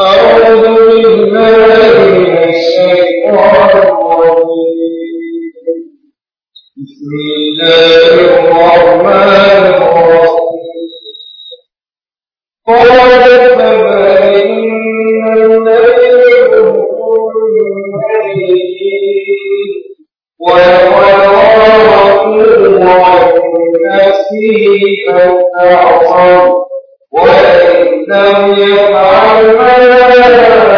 أعوذ بالله من الشيطان الرجيم بسم الله الرحمن الرحيم قال فما إن الذين ويراه عن نفسه فاستعصم وإن لم يفعل ما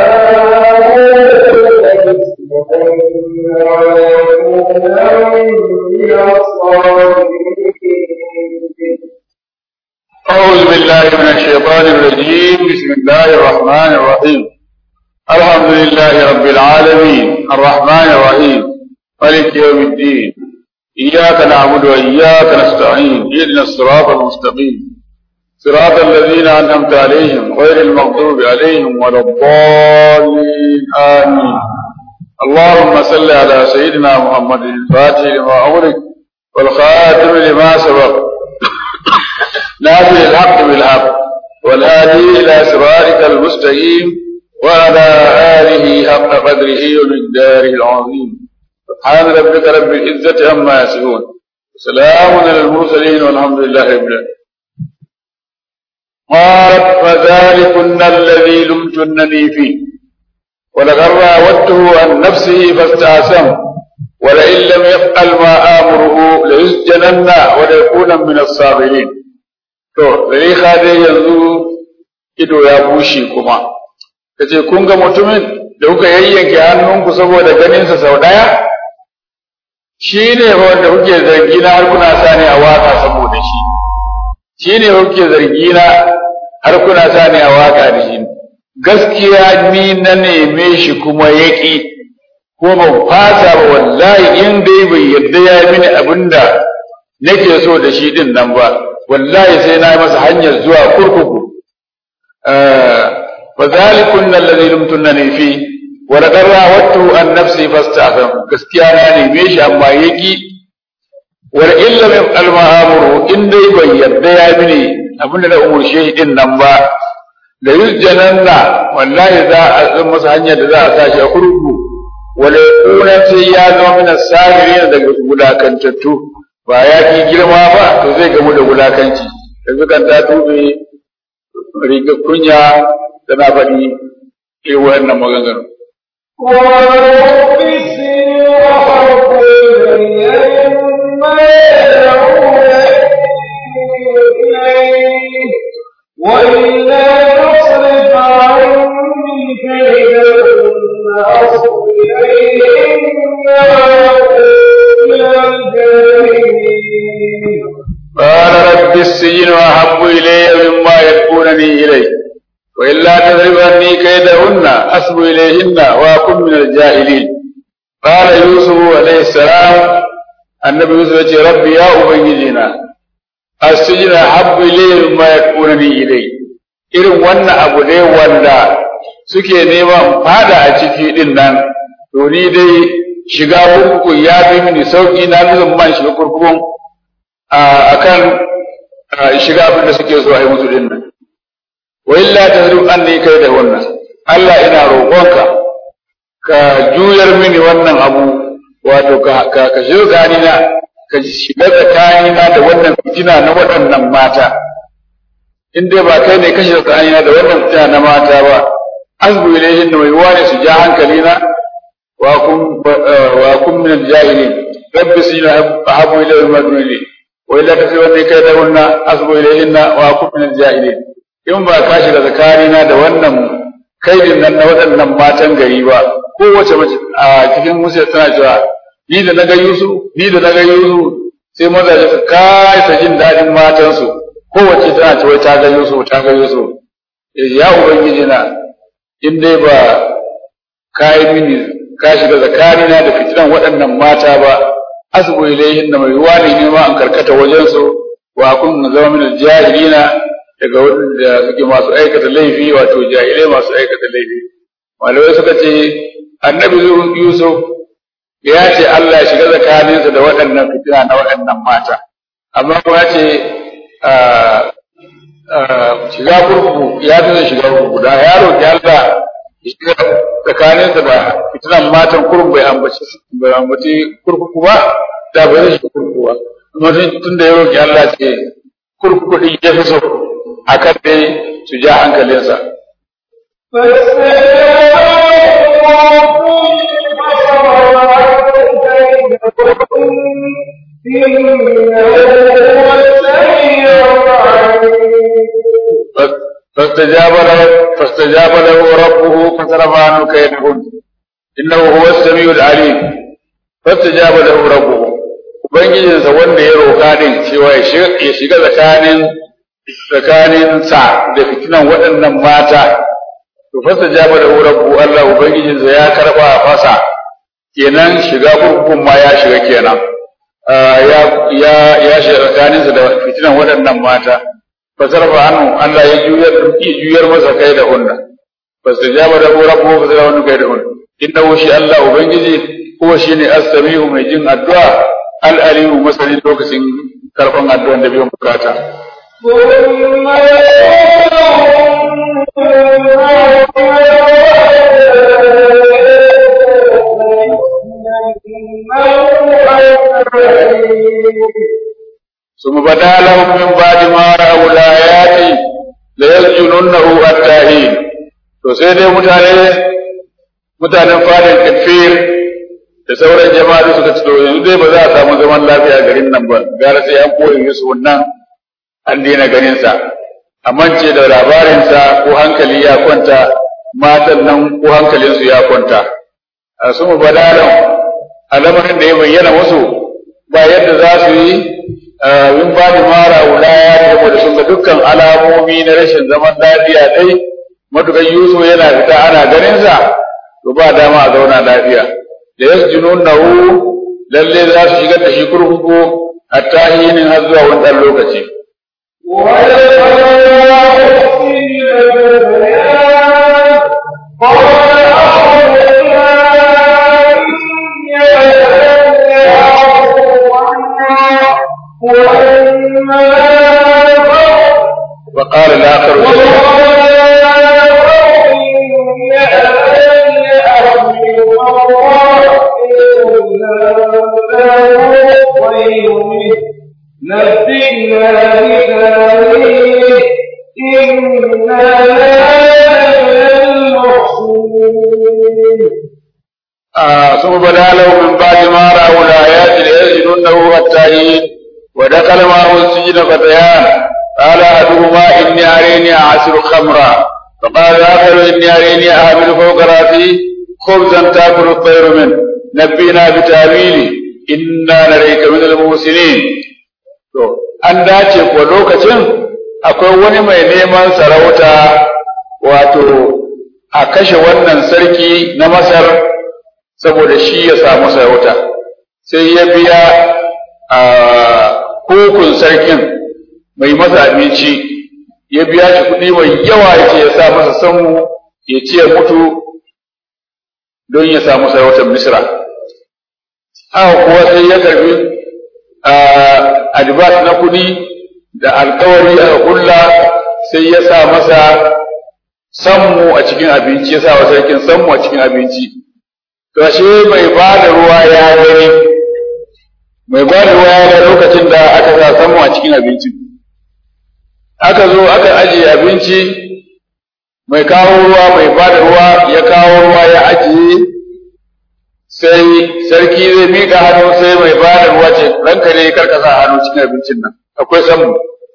أعوذ بالله من الشيطان الرجيم بسم الله الرحمن الرحيم الحمد لله رب العالمين الرحمن الرحيم مالك يوم الدين إياك نعبد وإياك نستعين اهدنا الصراط المستقيم صراط الذين أنعمت عليهم غير المغضوب عليهم ولا الضالين آمين اللهم صل على سيدنا محمد الفاتح لما أغلق والخاتم لما سبق ناصر الحق بالحق والهادي إلى صراطك المستقيم وعلى آله حق قدره ومقداره العظيم سبحان ربك رب العزة عما يصفون سلام على المرسلين والحمد لله رب العالمين قالت فذلكن الذي لمتنني فيه ولقد راودته عن نفسه فاستعصم ولئن لم يفعل ما آمره ليسجنن وليكون من الصاغرين to zaliha dai yanzu ido ya bushe kuma kace kun ga mutumin da kuka yayyanke hannunku saboda ganinsa sau ɗaya shi ne wanda kuke zargi na har kuna sa ni a waka saboda shi shi ne kuke zargi na har kuna sa ni a waka da shi gaskiya ni na neme shi kuma yaƙi ko ban fasa ba wallahi in dai bai yarda ya yi mini abin da nake so da shi din nan ba wallahi sai na yi masa hanyar zuwa kurkuku fa zalikun alladhi lumtunani fi wa laqad rawattu an nafsi fasta'zam gaskiya na neme shi amma yaki wa in lam yaf'al ma amuru in dai bai yarda ya mini abinda na umurce shi din nan ba da yusjananna wallahi za a san masa hanyar da za a sa shi a kurkuku wala kuna sai ya zama min as-sagirin daga gudakantattu ba ya ki girma ba to zai gamu da wulakanci yanzu kan ta tube riga kunya tana faɗi irin wannan maganganu وإلا تصرف عني كيدهن أصب إليهن إلى الجاهلين قال رب السجن أحب إلي مما يدعونني إليه وإلا تذرب عني كيدهن أصب إليهن وأكن من الجاهلين قال يوسف عليه السلام النبي يوسف يقول ربي يا أبنجينا السجن أحب إلي مما يدعونني إليه irin wannan abu ne wanda suke neman fada a ciki din nan to ni dai shiga kurkuku ya fi mini sauki na fi man shiga kurkukun a kan shiga abin da suke so a yi musu din nan wa illa tazrib anni kai da wannan Allah ina roƙonka ka juyar mini wannan abu wato ka ka ka shiga na ka shiga tsakanina da wannan fitina na waɗannan mata in dai ba kai ne ka shiga tsakanina da wannan fitina na mata ba azbu ilayhin wa yuwani su ja hankalina wa kun wa kun min al-jahilin rabbi sina ahabu ilayhi ma dunili wa illa tasrifanni kaydahunna asbu ilayhinna wa akun min al-jahilin in ba ka shiga zakarina da wannan kaidin nan na waɗannan matan gari ba kowace mace a cikin musu tana cewa ni da na ga Yusuf ni da na ga Yusuf sai mazaje su kai ta jin daɗin matansu kowace tana cewa ta ga Yusuf ta ga Yusuf ya ubangiji na in dai ba ka yi mini ka shiga zakarina da fitinan waɗannan mata ba asbu ilayhin na mai ruwa ne ma an karkata wajen su wa kun zama min jahilina daga wanda suke masu aikata laifi wato jahilai masu aikata laifi malamai suka ce annabi yusuf ya ce Allah ya shiga tsakaninsa da waɗannan fitina na waɗannan mata amma kuma ya ce shiga kurkuku ya fi zai shiga kurkuku da ya roƙi Allah ya shiga tsakaninsa da fitinan matan kurkuku bai ambaci bai ambaci kurkuku ba da bai zai shiga kurkuku ba amma tun da ya roƙi Allah ce kurkuku din ya fi so akan dai su ja hankalinsa فاستجاب له فاستجاب له ربه فصرف عنه كيدهن انه هو السميع العليم فاستجاب له ربه ubangijinsa wanda ya roƙa din cewa ya shiga tsakanin tsakanin sa da fitinan waɗannan mata to fasta jaba da rabbu Allah ubangijinsa ya karba fasa kenan shiga kurkukun ma ya shiga kenan ya ya ya shiga tsakaninsa da fitinan waɗannan mata fasarfa hannu Allah ya juyar juyar masa kai da hunna fasta jaba da rabbu fasarfa hannu kai da hunna innahu shi Allah ubangiji huwa shine as-sami'u mai jin addu'a al-alimu masanin lokacin karban addu'an da biyan bukata ثم ثم بدا لهم من بعد ما رأوا الآيات ليسجننه حتى حين to sai dai mutane mutanen fadin kafir da sauran jama'a da suka ci to yanzu dai ba za a samu zaman lafiya garin nan ba gara sai an koyi Yusuf nan an daina ganin sa amince da labarinsa ko hankali ya kwanta matan nan ko hankalinsu ya kwanta a su mu badalan al'amarin da ya bayyana musu ba yadda za su yi min ba da mara wulaya da da sun ga dukkan alamomi na rashin zaman lafiya dai matukan Yusuf yana fita ana ganin sa to ba dama a zauna lafiya da yasjununahu lalle za su shigar da shi kurkuku hatta hinin har zuwa wani ɗan lokaci وقال الآخر نبئنا بتاويله إنا للمحسنين ثم بدا له من بعد ما رأوا الآيات ليسجننه حتى حين ودخل معه السجن فتيان قال أحدهما إني أريني أعصر خمرا فقال الآخر إني أريني أحمل فوق رأسي خبزا تأكل الطير منه نبينا بتأويله إنا نريك من المحسنين to an dace ko lokacin akwai wani mai neman sarauta wato a kashe wannan sarki na Masar saboda shi ya samu sarauta sai ya biya a hukun sarkin mai masa abinci ya biya shi kuɗi mai yawa ya ce ya sa masa sanmu ya ce ya mutu don ya samu sarautar Misra. Haka kuwa sai ya karbi adibas na kuɗi da alkawari aka kulla sai ya sa masa sammu a cikin abinci ya sa wa sarkin sammu a cikin abinci. To ashe mai ba da ruwa ya gani mai ba da ruwa ya ga lokacin da aka sa sammu a cikin abincin. aka zo aka ajiye abinci mai kawo ruwa mai bada ruwa ya kawo ruwa ya ajiye sai sarki zai miƙa hannu sai mai bada ruwa ce ranka ne karka sa hannu cikin abincin nan akwai samu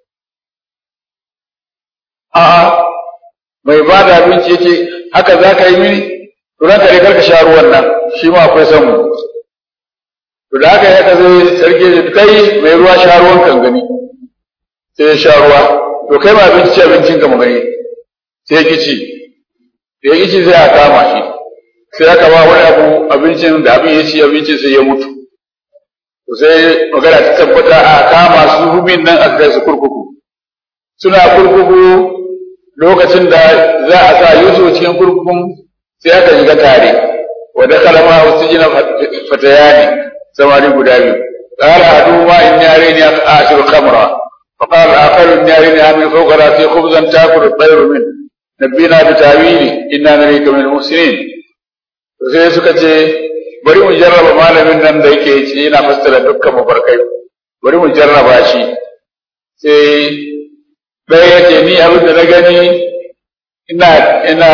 a'a mai bada abinci yace haka za ka yi mini to ranka ne karka sha ruwan nan shi ma akwai samu to da haka ya ka zai sarki ya kai mai ruwa sha ruwan kan gani sai ya sha ruwa to kai ba abinci ci abincin ka magani sai ki ci da ya ci sai a kama shi sai aka ba wani abu abincin da abin ya ci abincin sai ya mutu to sai magana ta tabbata a kama su rubin nan aka kai su kurkuku suna kurkuku lokacin da za a sa Yusuf cikin kurkukun sai aka shiga tare wa dakala ma usjina fatayani samari guda biyu qala adu ma inni arini ashiru khamra فقال آخر إني أريني أعمل فوق رأسي خبزا تأكل الطير منه نبينا بتاويله إنا نريك من المحسنين sai suka ce bari mu jarraba malamin nan da yake ce yana fassara dukkan mafarkai bari mu jarraba shi sai ɗaya ya ce ni abin da na gani ina ina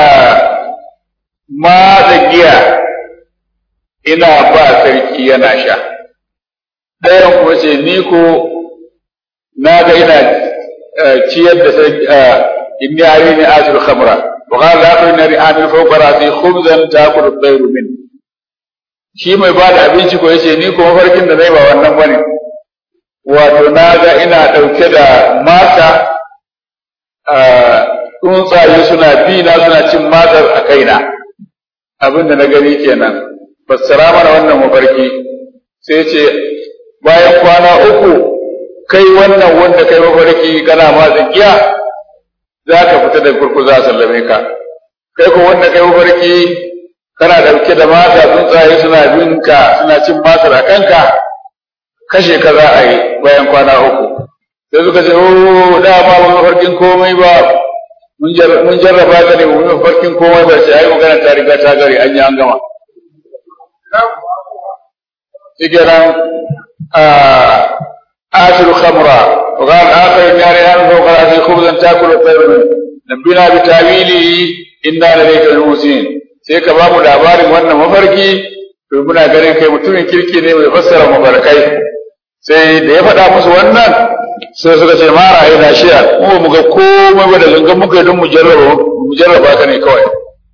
matsa giya ina ba sarki yana sha ɗayan kuma ce ni ko na ga ina ciyar da sarki inni arini asul khamra wa qala la akhrini amil fawqa ra'si khubzan ta'kulu at-tayru min shi mai ba da abinci ko yace ni ko mafarkin da zai ba wannan bane wato na ga ina ɗauke da mata tsuntsaye suna bi na suna cin matar a kaina abin da na gani kenan fassara mana wannan mafarki sai ce bayan kwana uku kai wannan wanda kai mafarki kana ma giya za ka fita da kurku za a sallame ka kai ko wanda kai mafarki kana ɗauke da mata tsuntsaye suna bin ka suna cin matar a kanka kashe ka za a yi bayan kwana uku sai suka ce o da ba mu mafarkin komai ba mun jarraba ta ne mu mafarkin komai ba sai ai magana ta riga ta gari an yi an gama shikenan آكل خمرا وقال آخر النار أن فوق رأسي خبزا تأكل الطير منه نبينا بتأويله إنا لديك المحسنين sai ka ba mu labarin wannan mafarki to muna ganin kai mutumin kirki ne mai fassara mafarkai sai da ya faɗa musu wannan sai suka ce mara ina shiya mu ba mu ga komai ba da gangan muka yi don mu jarraba mu jarraba ka ne kawai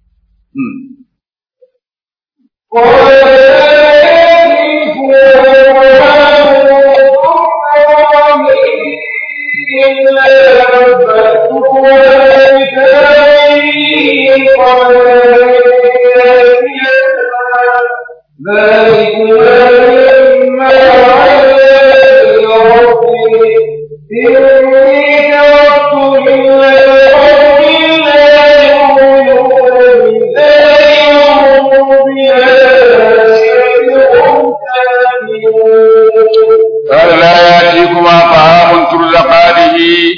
قال لا يأتيكما طعام ترزقانه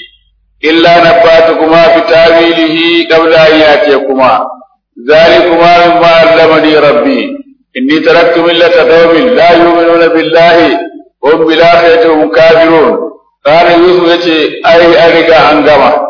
إلا نباتكما بتأويله قبل أن يأتيكما ذلكما مما علمني ربي إني تركت ملة قوم لا يؤمنون بالله وهم بالآخرة هم كافرون قال يوسف يتي أي أرجع أنجما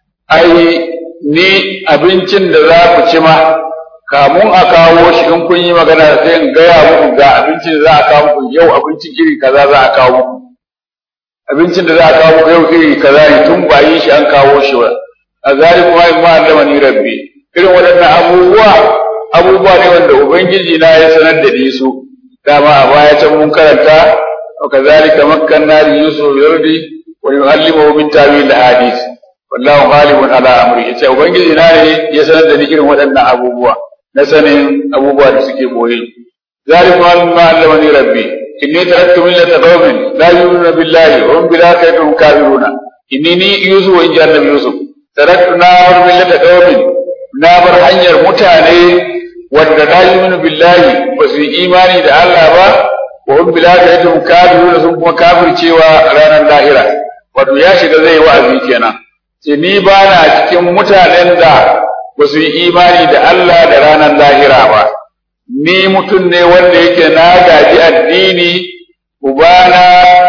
أي ni abincin da za ku ci ma kamun a kawo shi in kun yi magana sai in gaya muku ga abincin da za a kawo muku yau abincin iri kaza za a kawo muku abincin da za a kawo muku yau iri kaza ne tun ba yi shi an kawo shi ba a zari kuma in ma allama ni rabbi irin waɗannan abubuwa abubuwa ne wanda ubangiji na ya sanar da ni su dama a baya can mun karanta wa kazalika makkanna li yusuf yardi wa yu'allimuhu min ta'wil hadith wallahu ghalibun ala amri yace ubangiji na ne ya sanar da ni irin waɗannan abubuwa na sanin abubuwa da suke boye zalika ma allamani rabbi inni taraktu millata qaumin la yu'minuna billahi wa hum bil akhirati hum kafiruna inni ni yusuf wa inja annabi yusuf taraktu na war millata qaumin na bar hanyar mutane wanda la yu'minu billahi ba su yi imani da Allah ba wa hum bil akhirati hum kafiruna sun kuma kafircewa ranar lahira wato ya shiga zai wa'azi kenan ce ni ba na cikin mutanen da ba su yi imani da Allah da ranar lahira ba, ni mutum ne wanda yake na gaji addini, ubana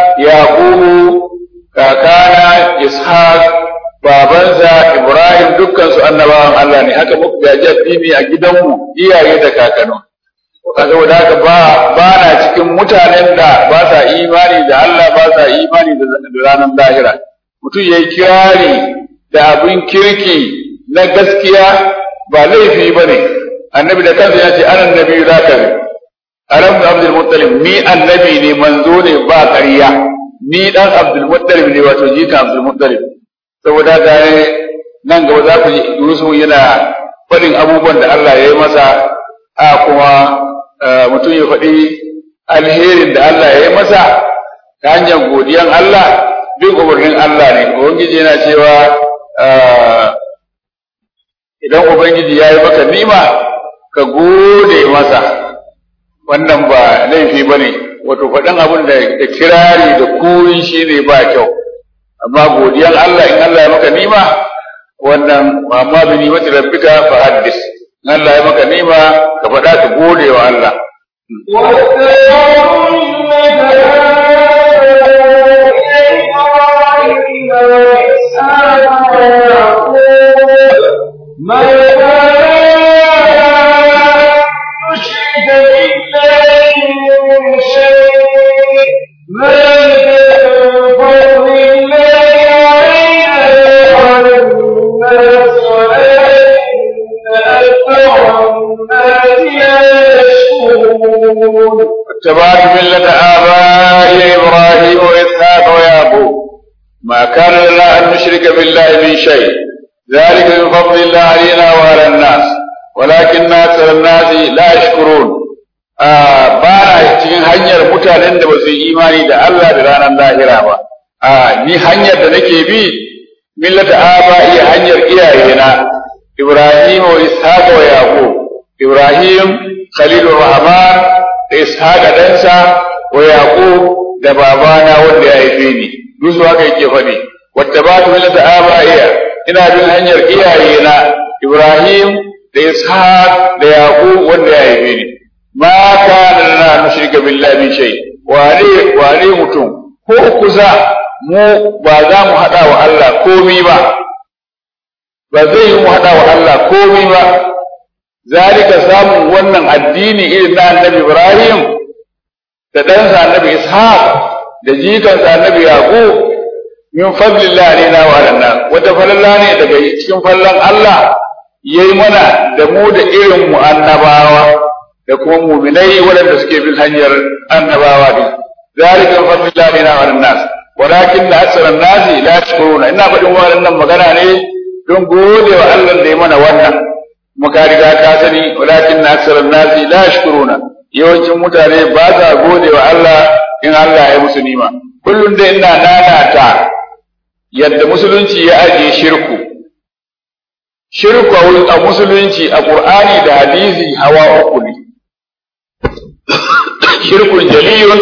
Yakubu, kakana Ishaq, babansa Ibrahim dukkansu annabawan Allah ne, haka muka gaji addini a gidanmu iyaye da kakanu. Saboda haka ba, ba na cikin mutanen da ba sa imani da Allah ba sa imani da ranar lahira. Mutum ya yi kirari da abin kirki na gaskiya ba laifi ba ne annabi da kansa ya ce ana nabi za ka ne aram da abdul muttalib ni annabi ne manzo ne ba ƙarya ni dan abdul muttalib ne wato jika abdul muttalib saboda ga nan gaba za ku ji Yusuf yana faɗin abubuwan da Allah ya yi masa a kuma mutum ya faɗi alherin da Allah ya yi masa ta hanyar godiyan Allah bin umarnin Allah ne ubangiji yana cewa idan Ubangiji ya yi maka nima ka gode masa wannan ba laifi ba ne wato faɗin abin da kirari da kuri shi ne ba kyau amma godiyan Allah in Allah ya maka nima wannan amma bi nimati rabbika fa haddis in Allah ya maka nima ka faɗa ka gode wa Allah ما نشرك بالله من شيء ذلك فضل الله علينا وعلى الناس ولكن أكثر الناس لا يشكرون اتبعت ملة آبائي إبراهيم وإسحاق ويعقوب ما كان لنا أن نشرك بالله من شيء ذلك من فضل الله علينا وعلى الناس ولكن أكثر الناس لا يشكرون ba na cikin hanyar mutanen da ba su yi imani da Allah da ranar lahira ba a ni hanyar da nake bi millata aba iya hanyar iyayena Ibrahim wa Ishaq wa Yaqub Ibrahim Khalilur Rahman da Ishaq dansa wa Yaqub da babana wanda ya haife ni duk su haka yake faɗi wattabatu millata aba iya ina bin hanyar iyayena Ibrahim da Ishaq da Yaqub wanda ya haife ni ma kana lana nushrika billahi min shay wane wane mutum ko kusa mu ba za mu hada wa Allah komi ba ba zai yi mu hada wa Allah komi ba zalika samun wannan addini irin na annabi Ibrahim da ɗansa annabi Ishaq da jikansa annabi Yaqub min fadlillah alaina wa alanna wata falalla ne daga cikin fallan Allah yayi mana da mu da irin mu annabawa da kuma muminai waɗanda suke bin hanyar annabawa din zalika min fadlillah alaina wa alannas walakin la aksara nasi la yashkuruna ina faɗin wannan magana ne don gode wa Allah da ya mana wannan muka riga ka sani walakin na aksara nasi la yashkuruna yawancin mutane ba sa gode wa Allah in Allah ya musu nima kullum da ina nanata yadda musulunci ya ajiye shirku shirku a musulunci a Qur'ani da hadisi hawa uku ne shirkun jaliyun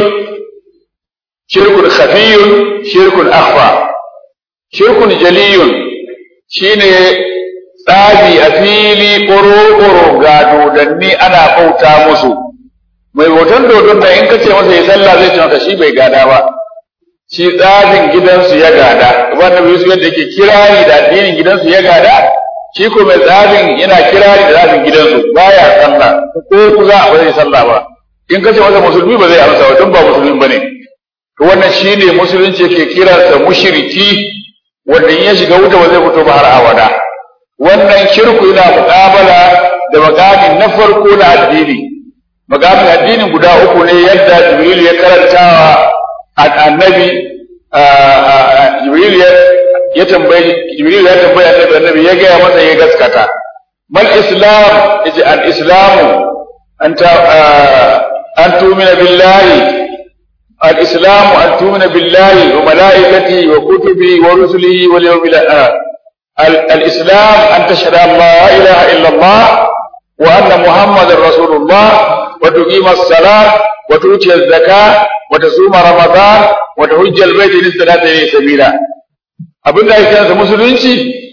shirkun khafiyun shirkun akhfa shirkun jaliyun shine tsabi a fili ƙoro-ƙoro ga dodanni ana bauta musu mai hoton dodon da in ka ce masa ya sallah zai ce maka shi bai gada ba shi tsabin gidansu ya gada wanda bai su yadda ke kirari da addinin gidansu ya gada shi ko mai tsabin yana kirari da tsabin gidansu baya sallah ko kuza ba zai sallah ba in ka ce masa musulmi ba zai amsa ba don ba musulmi ba ne to wannan shine musulunci yake kiransa mushriki wanda in ya shiga wuta ba zai fito ba har abada wannan shirku yana muƙabala da makamin na farko na addini makamin addinin guda uku ne yadda jibril ya karanta wa annabi jibril ya tambayi jibril ya tambayi annabi annabi ya gaya masa ya gaskata mal islam yace al islamu anta an tumina billahi الإسلام أن تؤمن بالله وملائكته وكتبه ورسله واليوم الآخر الإسلام أن تشهد أن لا إله إلا الله وأن محمد رسول الله وتقيم الصلاة وتؤتي الزكاة وتصوم رمضان وتحج البيت للصلاة إليه سبيلا abin da ake kansa musulunci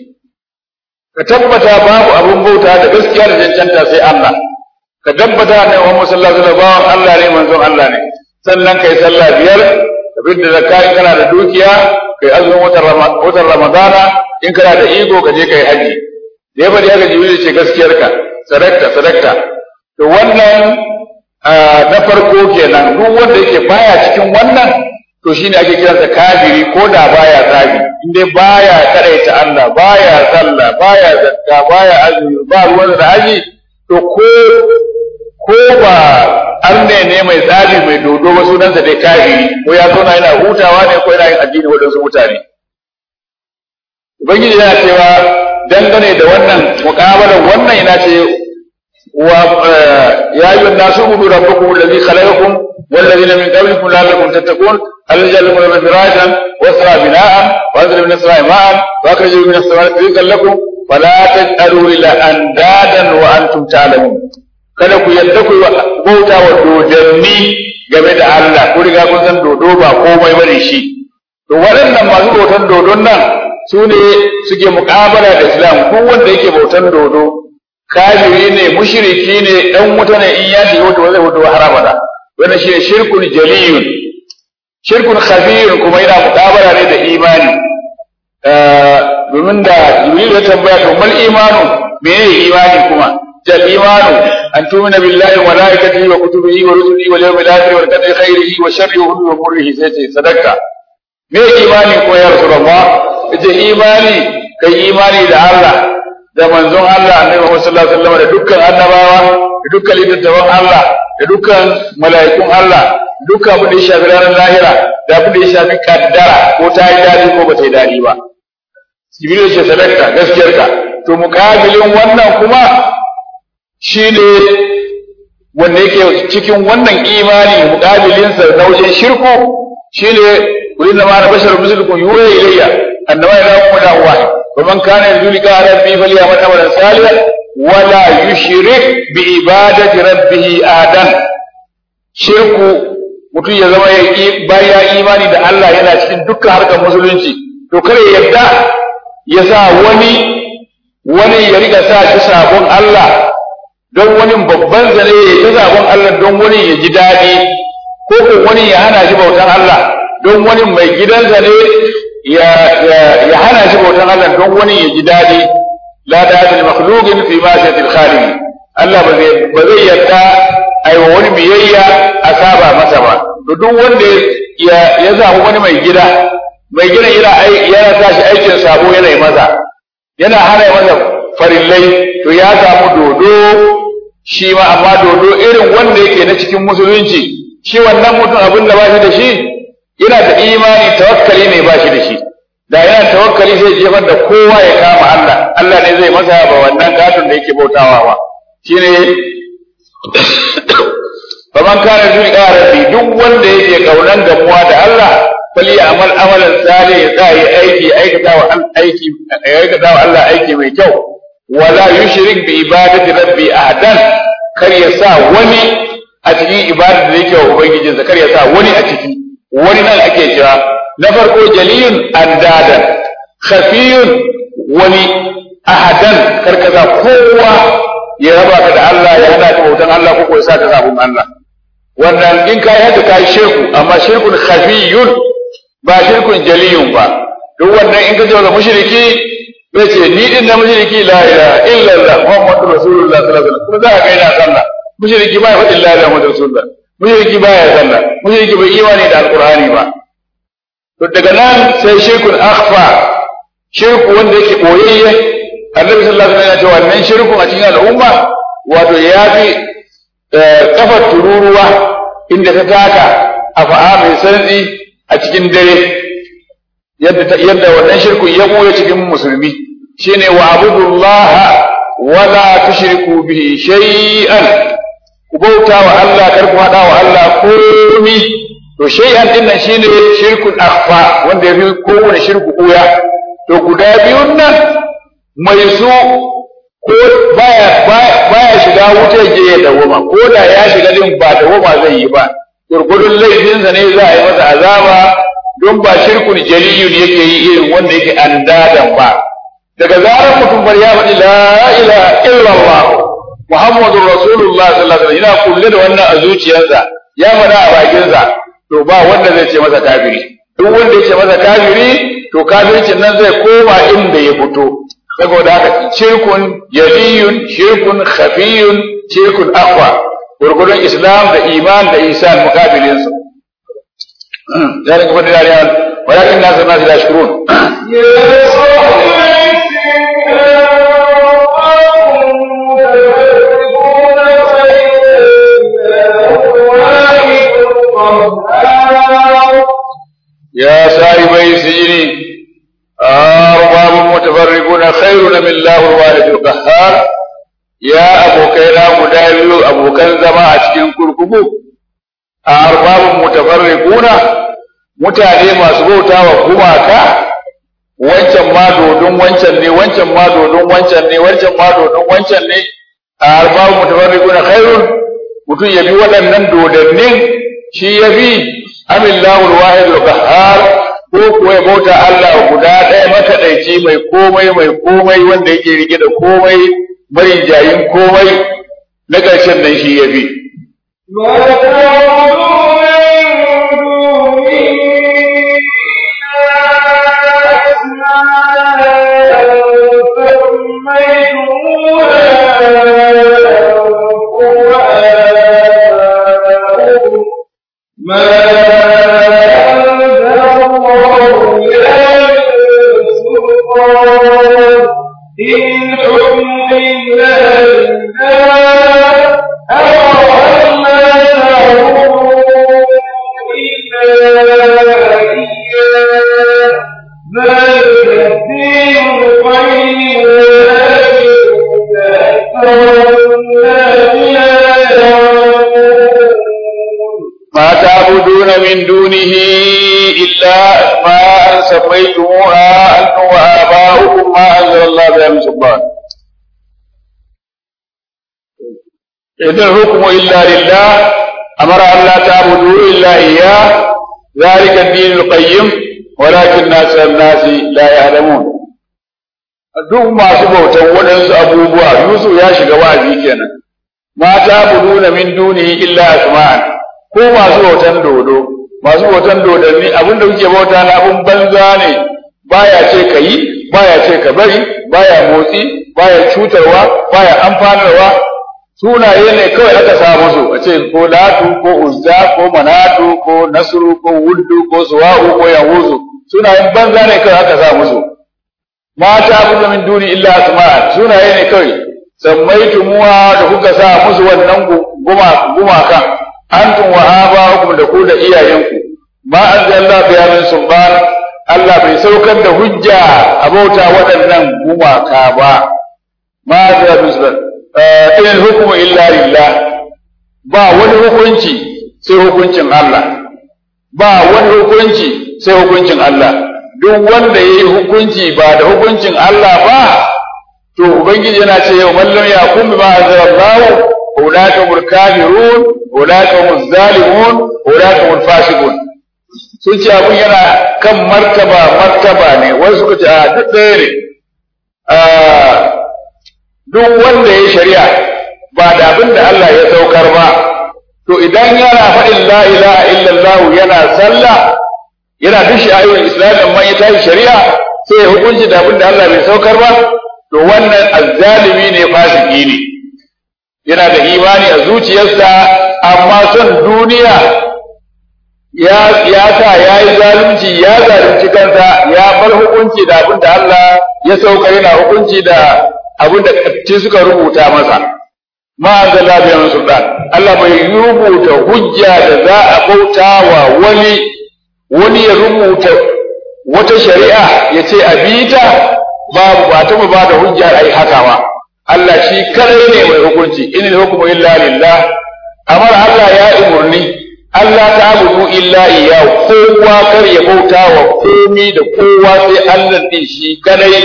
ka tabbata babu abin bauta da gaskiya da cancanta sai Allah ka tabbata ne Muhammad sallallahu alaihi wasallam Allah ne manzon Allah ne sannan kai sallah biyar abin da zakka in kana da dukiya kai azumin watan ramadana in kana da iko ka je kai haji da ya bari haka jibril ce gaskiyarka sadakta sadakta to wannan na farko kenan duk wanda yake baya cikin wannan to shine ake kiransa kafiri ko da baya tsabi in dai baya karaita Allah baya sallah baya zakka baya azumi ba ruwan da haji to ko ko ba arne ne mai tsari mai dodo ba sunansa dai kafiri ko ya zauna yana hutawa ne ko yana yin addini waɗansu mutane ubangiji yana cewa dangane da wannan muƙabalar wannan yana ce wa ya yi nasu budu rabbukum allazi khalaqakum والذين من قبلكم لعلكم تتقون الذي جعل لكم فراشا واسرى بناء وانزل من السماء ماء واخرج من السماء رزقا لكم فلا تجعلوا الى اندادا وانتم تعلمون kada ku yadda ku bauta wa dodanni game da Allah ku riga kun san dodo ba komai bane shi to waɗannan masu bautan dodon nan su ne suke muƙabala da islam duk wanda yake bautan dodo kafiri ne mushriki ne dan wuta ne in ya shiga wuta zai wuta har abada wannan shine shirkun jaliyun shirkun khafiyun kuma yana muƙabala ne da imani domin da jibril ya tambaya to mal imanu menene imani kuma jal imanu an tumina billahi wa malaikatihi wa kutubihi wa rusulihi wal yawmil akhir wa qadri khairihi wa sharrihi wa murrihi sai ce sadaka me imani ko ya rasulullah yace imani kai imani da Allah da manzon Allah annabi Muhammad sallallahu alaihi wasallam da dukkan annabawa da dukkan littattafan Allah da dukkan mala'ikun Allah dukkan abin da ya shafi ranar lahira da abin da ya shafi kaddara ko ta yi dadi ko ba ta yi dadi ba Jibril ce sadaka gaskiyarka to mukabilin wannan kuma shine wanda yake cikin wannan imani mukabilinsa na wajen shirku shine kullu ma na basharun mislukum yuha ilayya annama ilahukum ilahu wahid ومن كان يرجو لقاء ربه فليعمل عملا صالحا ولا يشرك بعبادة ربه أحدا shirku mutum ya zama ya baya imani da Allah yana cikin dukkan harkar musulunci to kare yadda ya sa wani wani ya riga sa shi sabon Allah don wani babban zane ya ta sabon Allah don wani ya ji daɗi ko ko wani ya hana shi bautan Allah don wani mai gidansa ne ya ya hana shi bautan Allah don wani ya ji daɗi la da'atul makhluqin fi ma'siyatil khaliq Allah ba zai ba zai yarda ai wa wani biyayya a saba masa ba to duk wanda ya ya zaɓi wani mai gida mai gida yana yana tashi aikin sabo yana yi masa yana hana masa farillai to ya samu dodo shi ma amma dodo irin wanda yake na cikin musulunci shi wannan mutum abin da ba shi da shi yana da imani tawakkali ne ba shi da shi da yana tawakkali sai jefar da kowa ya kama Allah Allah ne zai masa ba wannan katon da yake bautawa ba shine faman kana zuri rabbi duk wanda yake kaunan gamuwa da Allah fali amal amalan salih ya tsaya aiki aikata wa aiki aikata wa Allah aiki mai kyau wala yushrik bi ibadati rabbi ahadan kar ya sa wani a cikin ibadar da yake wa ubangijinsa kar ya sa wani a ciki wani nan ake cewa na farko jaliyun andadan khafiyun wani ahadan karkaza kowa ya raba ka da Allah ya hada ka bautan Allah ko ko ya sa ka sabon Allah wannan in ka yadda ka yi shirku amma shirkun khafiyun ba shirkun jaliyun ba duk wannan in ka ce wa mushriki zai ce ni din na mushriki la ilaha illa Allah muhammadur rasulullah sallallahu alaihi wasallam kuma za ka ga ina sallah mushriki ba ya faɗin la ilaha muhammadur rasulullah mushriki ba ya sallah mushriki bai imani da alqur'ani ba to daga nan sai shirkun akhfa shirku wanda yake boyayye annabi sallallahu alaihi wasallam ya ce wannan shirkun a cikin al'umma wato ya fi kafar tururuwa inda ta taka a fa'a mai santsi a cikin dare yadda wannan shirkun ya ɓoye cikin musulmi shine wa abudullaha wala tushriku bihi shay'an ku bauta wa Allah kar ku hada wa Allah komi to shay'an din nan shine shirkun akhfa wanda yafi kowane shirku koya to guda biyun nan mai su ko baya baya shiga wuta je ya dawoma ko da ya shiga din ba dawoma zai yi ba gurgudun laifinsa ne za a yi masa azaba don ba shirkun jaliyun yake yi irin wanda yake andadan ba daga zarar mutum bar ya faɗi la ilaha illallah muhammadur rasulullah sallallahu alaihi wasallam yana kulle da wannan a zuciyarsa ya faɗa a bakinsa to ba wanda zai ce masa kafiri duk wanda ya ce masa kafiri to kafircin nan zai koma inda ya fito saboda haka shirkun jaliyun shirkun khafiyun shirkun akwa gurgurun islam da iman da isan mukabilin su ذلك فضل الله ولكن الناس الناس لا يشكرون يا صاحب يا صاحبي السجن أرباب متفرقون خير من الله الوالد القهار يا أبو كينا مدايل أبو كان زما أشكين كركبو أرباب متفرقون mutane masu bauta wa gumaka wancan ma dodon wancan ne wancan ma dodon wancan ne wancan ma dodon wancan ne a arbabu mutafarriquna khairun mutum ya bi waɗannan dodannin shi ya bi amillahu alwahid alqahhar ko ko kuwa ya bauta Allah guda ɗaya makaɗaici mai komai mai komai wanda yake rike da komai marijayin komai na ƙarshen nan shi ya fi. إن حكم إلا لله أمر ما تعبدون إلا إياه ذلك الدين القيم ولكن أكثر الناس لا يعلمون ما تعبدون من دونه إلا أسماء سميتموها أنتم وآباؤكم ما أنزل الله بها من سلطان إن الحكم إلا لله أمر أن لا تعبدوا إلا إياه ذلك الدين القيم ولكن أكثر الناس لا يعلمون duk masu bautan waɗansu abubuwa Yusuf ya shiga wa'azi kenan ma ta'buduna min dunihi illa asma'an ko masu bautan dodo masu bautan dodanni abin da kuke bauta na abin banza ne baya ce ka yi baya ce ka bari baya motsi baya cutarwa baya amfanarwa sunaye ne kawai aka sa musu a ce ko latu ko uzza ko manatu ko nasru ko wuddu ko suwa'u ko yahuzu sunayen banza ne kawai aka sa musu mata buga min duni illa asma'a sunaye ne kawai sammaitumuwa da kuka sa musu wannan gumakan antum wa aba'ukum da ku da iyayenku ma anzalna biya min sulban Allah bai saukar da hujja a bauta waɗannan gumaka ba ma anzalna biya sulban in hukmu illa lillah ba wani hukunci sai hukuncin Allah ba wani hukunci sai hukuncin Allah duk wanda yayi hukunci ba da hukuncin Allah ba to ubangiji yana ce yau mallam ya kun bi ma anzalallahu أولئك هم الكافرون أولئك هم الظالمون أولئك هم الفاسقون sun ce abun yana kan martaba martaba ne wasu suka ce a duk ɗaya ne duk wanda ya shari'a ba da abin da Allah ya saukar ba to idan yana faɗin la ilaha illallah yana sallah yana duk ayoyin islam amma ya tashi shari'a sai ya hukunci da abin da Allah bai saukar ba to wannan azzalimi ne fasiki ne yana da imani a zuciyarsa amma son duniya ya ya sa ya yi zalunci ya zalunci kansa ya bar hukunci da abin da Allah ya sauka yana hukunci da abin da ci suka rubuta masa ma anzala bi min sultan Allah bai rubuta hujja da za a bauta wa wani wani ya rubuta wata shari'a ya ce a bita babu ba ta ba da hujja ai haka ba Allah shi kadai ne mai hukunci in hukmu illa lillah amar Allah ya umurni Allah ta abudu illa iyyahu kowa kar ya bauta wa komi da kowa sai Allah din shi kadai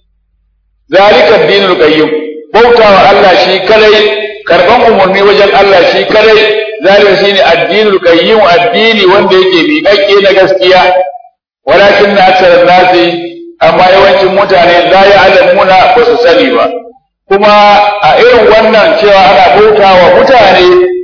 zalika dinul qayyim bauta wa Allah shi kadai karban umurni wajen Allah shi kadai zalika shine addinul qayyim addini wanda yake miƙaƙƙe na gaskiya walakin na aksar nasi amma yawancin mutane la ya'lamuna ba su sani ba kuma a irin wannan cewa ana bauta wa mutane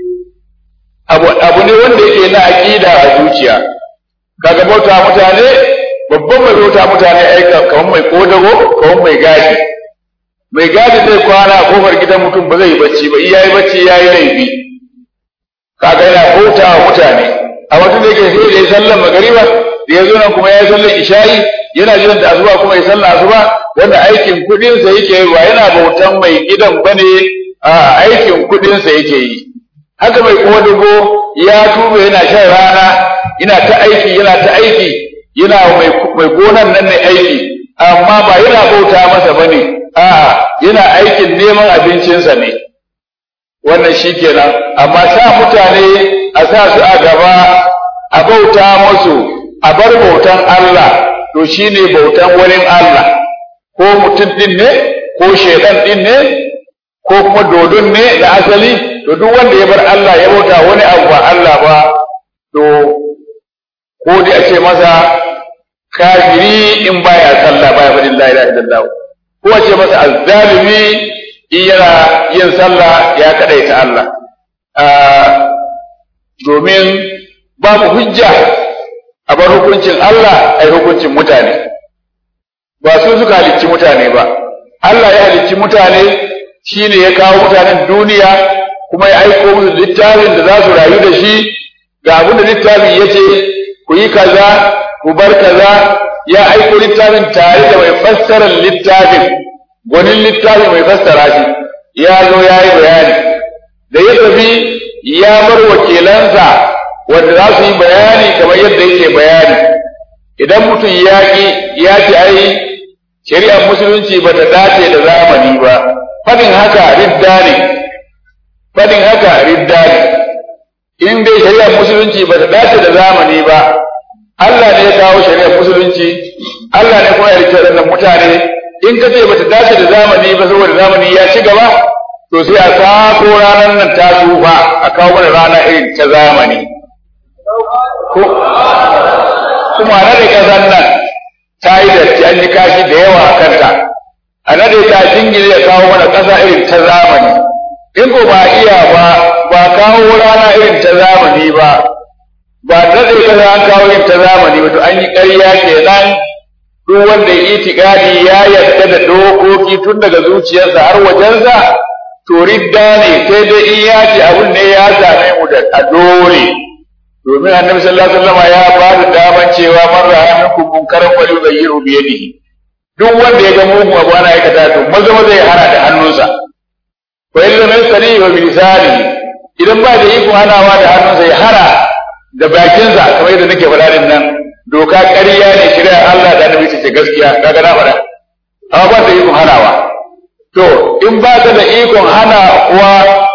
abu, abu ne wanda yake na aƙida a zuciya kaga bauta mutane babban mai bauta mutane aika kamar mai kodago kamar mai gadi mai gadi zai kwana a kofar gidan mutum ba zai yi bacci ba iya yi bacci ya yi laifi kaga yana bauta wa mutane a wata da yake sai da ya sallan magariba da ya zo nan kuma ya yi sallan isha'i yana jiran da asuba kuma ya sallan asuba wanda aikin kuɗinsa yake yi ba yana bautan mai gidan bane a aikin kuɗinsa yake yi haka mai kodago ya tuba yana shan rana yana ta aiki yana ta aiki yana mai mai gonan nan ne aiki amma ba yana bauta masa bane a'a yana aikin neman abincinsa ne wannan shikenan amma sa mutane a sa su a gaba a bauta musu a bar bautan Allah to shine bautan wurin Allah ko mutum din ne ko shedan din ne ko kuma dodon ne da asali to duk wanda ya bar Allah ya bauta wani abu ba Allah ba to ko dai a ce masa kafiri in baya sallah baya faɗin la ilaha illallah ko ce masa azzalimi in yana yin sallah ya kadaita Allah domin babu hujja a bar hukuncin Allah ai hukuncin mutane ba su suka halicci mutane ba Allah ya halicci mutane shine ya kawo mutanen duniya kuma ya aiko musu littafin da za su rayu da shi ga abin da littafin ya ce ku yi kaza ku bar kaza ya aiko littafin tare da mai fassarar littafin gwanin littafin mai fassara shi ya zo ya yi bayani da ya tafi ya bar wakilansa wanda za su yi bayani kamar yadda yake bayani idan mutum ya ki ya ce ai shari'ar musulunci ba ta dace da zamani ba fadin haka ridda ne fadin haka ridda ne in dai shari'ar musulunci ba ta dace da zamani ba Allah ne ya kawo shari'ar musulunci Allah ne kuma ya rike wannan mutane in ka ce ba ta dace da zamani ba saboda zamani ya ci gaba to sai a sako ranar nan ta tsufa a kawo mana rana irin ta zamani kuma na da ƙasar nan ta yi datti an yi kashi da yawa a kanta a nade ta jingire ya kawo mana ƙasa irin ta zamani in ko ba iya ba ba kawo rana irin ta zamani ba ba nade ƙasa an kawo irin ta zamani ba to an yi ƙarya kenan duk wanda ya itikadi ya yarda da dokoki tun daga zuciyarsa har wajensa to ridda ne sai dai in ya ce abun ne ya same mu da a dole domin annabi sallallahu alaihi wasallam ya ba da daman cewa man ra'a minkum munkaran fa yughayyiru bi yadihi duk wanda ya ga mugun abu ana aikata to maza maza ya hana da hannunsa wa illa min sani wa bi lisani idan ba da iko hanawa da hannunsa ya hana da bakinsa kamar yadda nake faɗa din nan doka ƙarya ne shari'ar Allah da annabi ce gaskiya kaga na faɗa amma ba da iko hanawa to in ba ka da ikon hana kuwa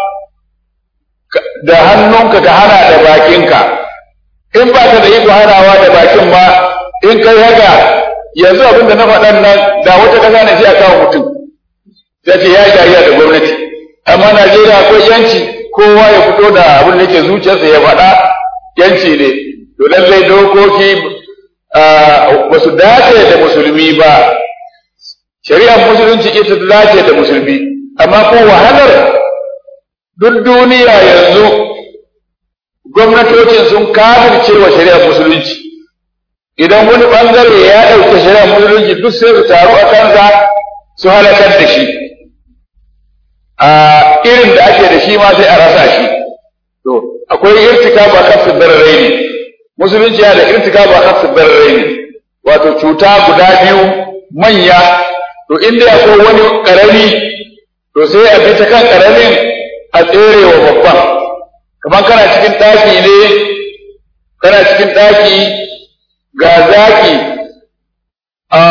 da hannunka ka hana da bakinka in ba ka da iko hanawa da bakin ma in kai haka yanzu abin da na faɗan nan da wata ƙasa ne sai a kawo mutum sai ce ya jariya da gwamnati amma Najeriya akwai yanci kowa ya fito da abin da yake zuciyarsa ya faɗa yanci ne to lallai dokoki ba su dace da musulmi ba shari'ar musulunci ita ta dace da musulmi amma ko wahalar duk duniya yanzu gwamnatocin sun kafirce wa shari'ar musulunci idan wani bangare ya ɗauke shari'ar musulunci duk sai su taru a kansa su halakar da shi a irin da ake da shi ma sai a rasa shi to akwai irtika ba kafin barare ne musulunci yana da irtika ba kafin barare ne wato cuta guda biyu manya to inda akwai wani karami to sai a bi ta kan karamin a tsere wa babban kamar kana cikin ɗaki ne kana cikin ɗaki ga zaki a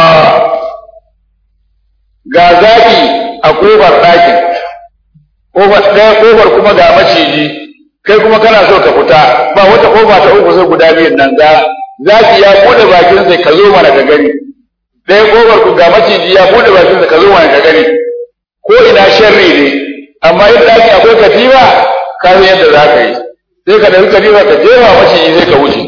ga zaki a kofar ɗakin kofar ɗaya kofar kuma ga maciji kai kuma kana so ka fita ba wata kofa ta uku sai guda biyun nan ga zaki ya buɗe bakin sai ka zo mana ka gani ɗaya kofar ku ga maciji ya buɗe bakin sai ka zo mana ka gani ko ina sharri ne amma in ɗaki akwai katifa ka san yadda za ka yi sai ka ɗauki katifa ka jefa maciji sai ka wuce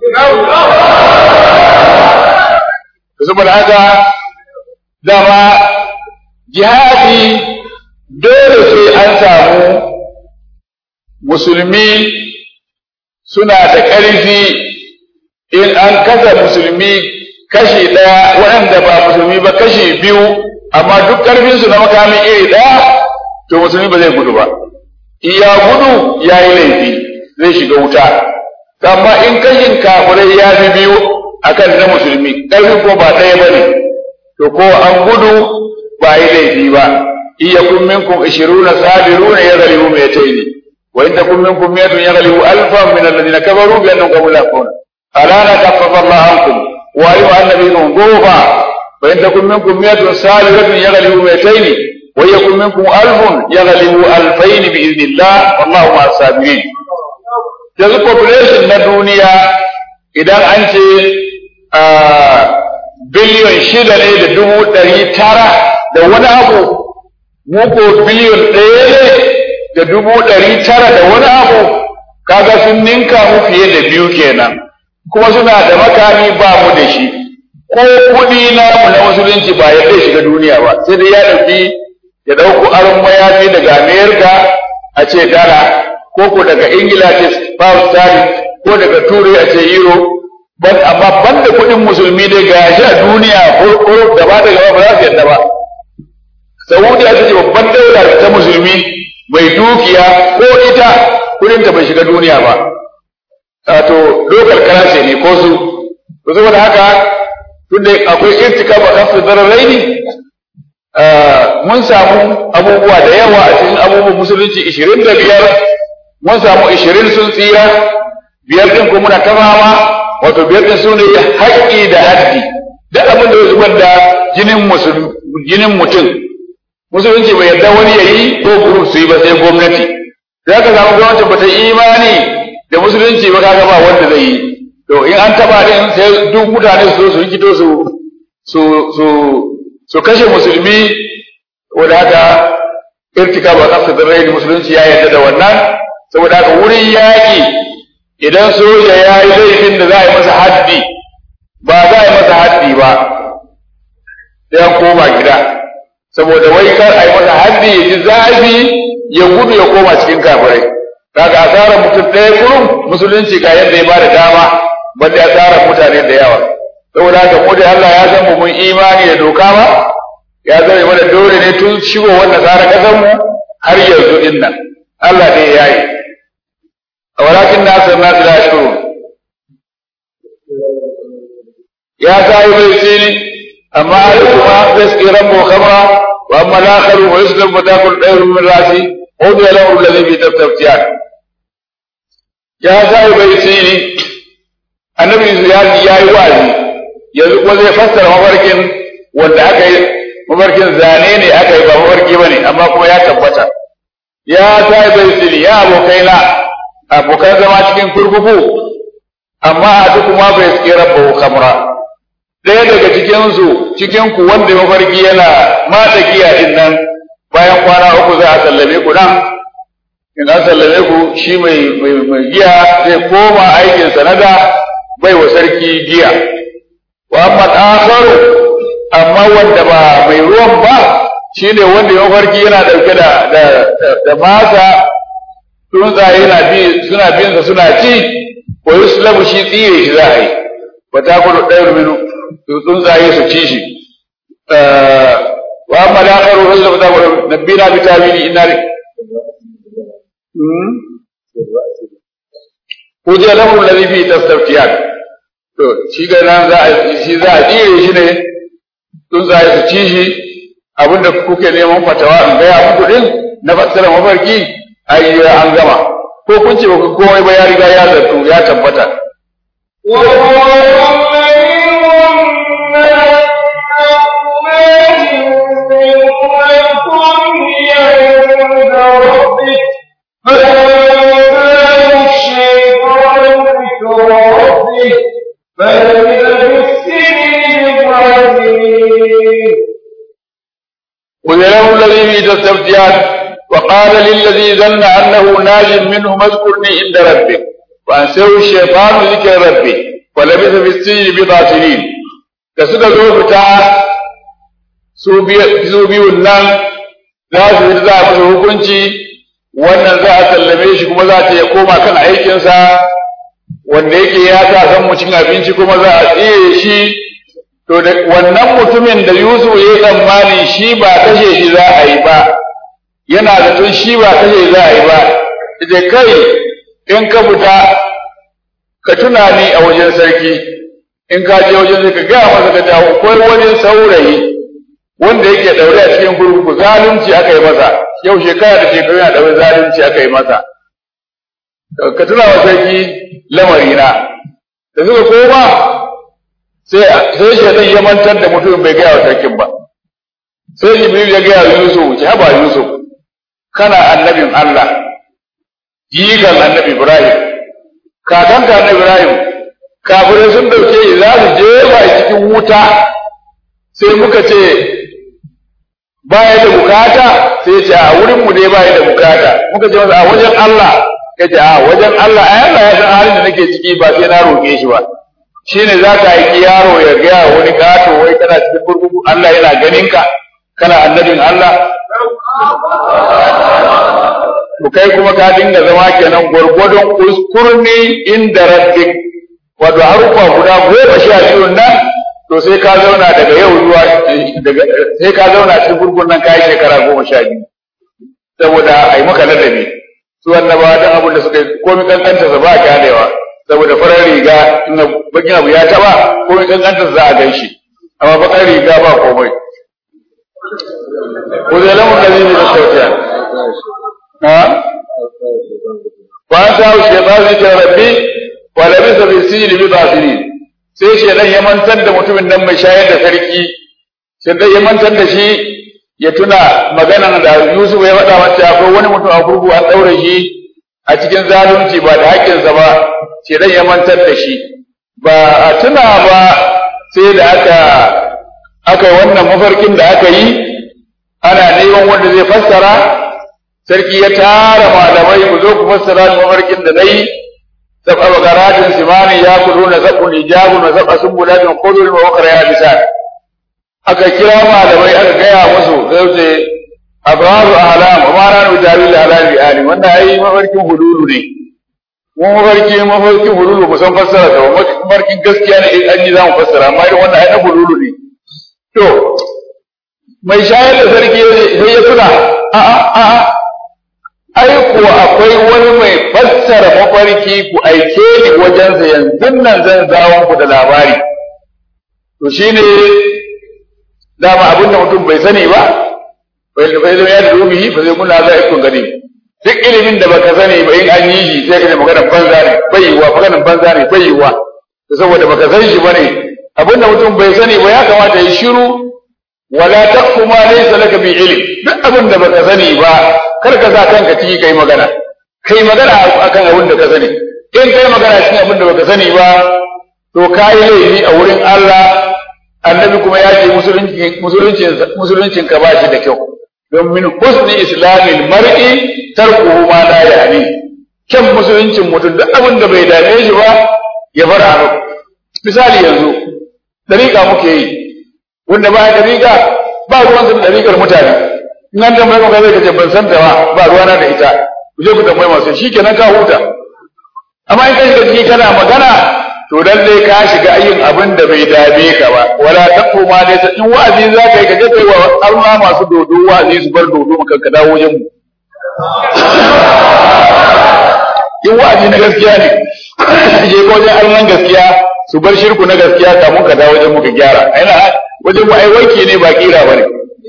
saboda haka dama jihadi dole sai an samu musulmi suna da ƙarfi in an kasa musulmi kashi ɗaya waɗanda ba musulmi ba kashi biyu amma duk ƙarfinsu na makamin iri ɗaya to musulmi ba zai gudu ba in ya gudu ya yi laifi zai shiga wuta amma in kashin kafirai ya fi biyu akan na musulmi ƙarfin ko ba ɗaya ba ne to ko an gudu ba yi laifi ba in yakun minkum ishiruna sabiruna yaghlibu mi'atayn wa in takun minkum mi'atun yaghlibu alfan min alladhina kafaru bi annahum qawmun la yafqahuna ala la kaffafa Allah ankum wa alima anna bikum dhufa wa in takun minkum mi'atun sabiratun yaghlibu mi'atayn wa yakun minkum alfun yaghlibu alfayn bi idhnillah wallahu ma'as sabirin yanzu population na duniya idan an ce biliyon shida ne da dubu ɗari tara da wani abu muko biliyon ɗaya ne da dubu ɗari tara da wani abu kaga sun ninka mu fiye da biyu kenan kuma suna da makami ba mu da shi ko kuɗi na na musulunci ba ya zai shiga duniya ba sai dai ya ɗauki ya ɗauko aron mayafi daga amerika a ce dala ko ko daga ingila ce pound sterling ko daga turai a ce euro ban amma ban da kuɗin musulmi dai ga shi a duniya ko gaba da gaba ba za su yadda ba saudiya ta ce babban daula ta musulmi mai dukiya ko ita kuɗin ta bai shiga duniya ba wato local currency ne ko su to saboda haka tunda akwai irtika ba kafin zararai ne mun samu abubuwa da yawa a cikin abubuwan musulunci ishirin da biyar mun samu ishirin sun tsira biyar ɗin kuma muna tamawa wato biyar ɗin su ne haƙƙi da haddi duk abin da ya zubar da jinin jinin mutum musulunci bai yarda wani ya yi ko group su yi ba sai gwamnati za ka samu gwamnati ba ta imani da musulunci ba kaga ba wanda zai yi to in an taba din sai duk mutane su zo su rikito su su su su kashe musulmi wanda haka irtika ba kafta da rai musulunci ya yarda da wannan saboda haka wurin yaƙi idan soja ya yi laifin da za a yi masa haddi ba za a yi masa haddi ba sai an koma gida saboda wai kar a yi masa haddi ya ji zafi ya gudu ya koma cikin kafirai kaga asarar mutum ɗaya kurum musulunci ga yadda ya bada dama banda asarar mutane da yawa saboda haka mu da Allah ya san mu mun imani da doka ba ya zama mana dole ne tun shigo wannan tsara kasan mu har yanzu din nan Allah ne ya yi walakin nasir nasu la shuru ya sai bai sini amma alkuma gaski rabbu khamra wa amma al-akharu wa yuslam fa takul dayru min rasi hudu ya lahu alladhi bi taftiyan ya sai bai sini annabi ya ya yi wazi yanzu ko zai fassara mafarkin wanda aka yi mafarkin zane ne aka yi ba mafarki bane amma kuma ya tabbata ya sai bai sini ya abokaina abokan zama cikin kurkuku amma a duk kuma bai suke rabba kamra ɗaya daga cikinsu cikinku wanda mafarki yana mata giya din nan bayan kwana uku za a sallame ku nan in an sallame ku shi mai mai giya zai koma aikin sanada bai wa sarki giya wa amma akharu amma wanda ba mai ruwan ba shine wanda mafarki yana dauke da da da masa tsuntsaye na bi suna bin sa suna ci ko yuslamu shi tsire shi za a yi wa ta kudu ɗayar minu tsuntsaye su ci shi wa amma da aka rufe da ta kudu nabbina bi tawili inna Kuje lahu alladhi fi tastaftiyan to shi ga nan za a shi za a tsire shi ne tsuntsaye su ci shi abinda kuke neman fatawa in gaya muku din na fassara mafarki ai an gama ko kun ce ku komai ba ya riga ya zartu ya tabbata وذله الذي في تستفتيان وقال للذي ظن أنه ناج منه اذكرني عند ربك وأنسه الشيطان ذكر ربي ولبث في السجن بضع سنين كسد ذو فتاة su biyun nan za su yi za a masa hukunci wannan za a sallame shi kuma za ta ya koma kan aikinsa wanda yake ya sa san mu cin abinci kuma za a tsire shi to da wannan mutumin da Yusuf ya yi tsammani shi ba kashe shi za a yi ba yana da tun shi ba kashe za a yi ba ita kai in ka fita ka tuna ni a wajen sarki in ka je wajen sai ka gaya masa ka dawo ko wani saurayi wanda yake daure a cikin kurkuku zalunci aka yi masa yau shekara da shekaru yana daure zalunci aka yi masa ka tuna wa sarki lamarina da suka koma sai sai shaitan ya mantar da mutum bai gaya wa sarkin ba sai jibril ya gaya wa yusuf ki haba yusuf kana annabin allah jikan annabi ibrahim kakanka annabi ibrahim kafirai sun dauke shi za su jefa cikin wuta sai muka ce baya da bukata sai ya ce a wurin mu ne baya da bukata muka ce masa a wajen Allah ya ce a wajen Allah ai Allah ya san halin da nake ciki ba sai na roƙe shi ba shine za ka aiki yaro ya gaya wani gato wai kana cikin kurkuku Allah yana ganin ka kana annabin Allah to kai kuma ka dinga zama kenan gwargwadon uskurni inda rabbik wato harufa guda goma sha biyu nan to sai ka zauna daga yau zuwa daga sai ka zauna cikin gurgun nan kai shekara goma sha biyu saboda ai maka ladabi su annabawa dan abin da suka yi komai kankanta sa ba kyalewa saboda farar riga in bakin abu ya taba komai kankanta za a gan shi amma bakar riga ba komai ko zai lamun da zai da sautiya ha ba ta wuce ba zai ce rabbi wa labisa bi sijli bi basiri sai shedan ya mantar da mutumin nan mai shayar da sarki shedan ya mantar da shi ya tuna maganan da Yusuf ya faɗa masa akwai wani mutum a kurkuku an ɗaure shi a cikin zalunci ba da haƙƙinsa ba shedan ya mantar da shi ba a tuna ba sai da aka aka yi wannan mafarkin da aka yi ana neman wanda zai fassara sarki ya tara malamai ku zo ku fassara mafarkin da na yi سبع بقرات سمان ياكلون سبع إجاب وسبع سنبلات خضر وأخرى يابسات aka kira malamai aka gaya musu sai ce abraru ahlam wa ma ranu jawil ahlam bi alim wannan ai mafarkin hululu ne mu mafarki mafarkin hululu ba san fassara ta mafarkin gaskiya ne in an yi zamu fassara amma irin wannan ai na hululu ne to mai shayar da sarki sai ya tuna a a a ai kuwa akwai wani mai fassara mafarki ku aike ni wajensa yanzu nan zan zawon ku da labari to shine dama abin da mutum bai sani ba bai bai zama ya da rubihi ba zai muna za a ikon gani duk ilimin da baka sani ba in an yi shi sai ka ce maganar banza ne bai yiwa maganar banza ne bai yiwa saboda baka san shi bane abin da mutum bai sani ba ya kamata ya shiru wala taqfu ma laysa laka bi ilm duk abin da baka sani ba kar ka sa kanka ciki kai magana kai magana akan abin da ka sani in kai magana cikin abin da baka sani ba to kai laifi a wurin Allah annabi kuma ya ce musulunci musulunci musuluncin ka ba shi da kyau don min husni islamil mar'i tarkuhu ma la yani kyan musuluncin mutum duk abin da bai dame shi ba ya bar abu misali yanzu dariƙa muke yi wanda ba dariƙa ba ruwan da dariƙar mutane in an tambaye maka zai kace ban san ta ba ba ruwana da ita ku je ku tambaye masu shikenan ka huta amma in ka shiga ciki kana magana to lalle ka shiga yin abin da bai dame ka ba wala taqu ma dai in wa'azi za ka yi ka je kai wa Allah masu dodo wa'azi su bar dodo maka ka dawo wajen mu in wa'azi na gaskiya ne je ko wajen alman gaskiya su bar shirku na gaskiya kamun ka dawo wajen mu ka gyara aina wajen mu ai wanki ne ba kira bane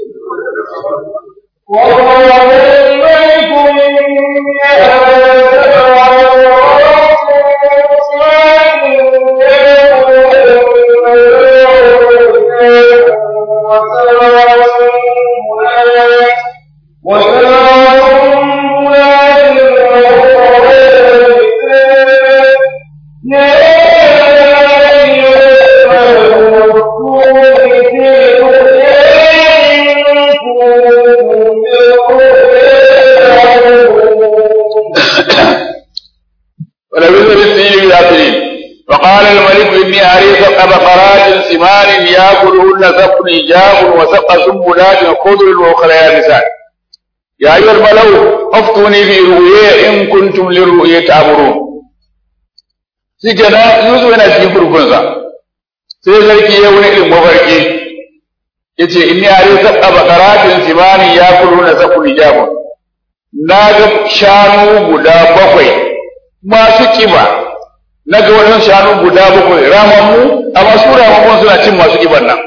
وقال الملك إني أري سبع بقرات سمان يأكلهن سبع إجاب وسبع سنبلات خضر وأخرى يابسات يا أيها الملو أفتوني في رؤيا إن كنتم للرؤيا تعبرون shikenan Yusuf yana cikin kurkunsa sai sarki ya wani irin mafarki yace inni ari sab'a baqaratin simani yakuluna sab'un ijabun na ga shanu guda bakwai masu kiba na ga waɗansu shanu guda bakwai ramammu amma su ramammu suna cin masu kiban nan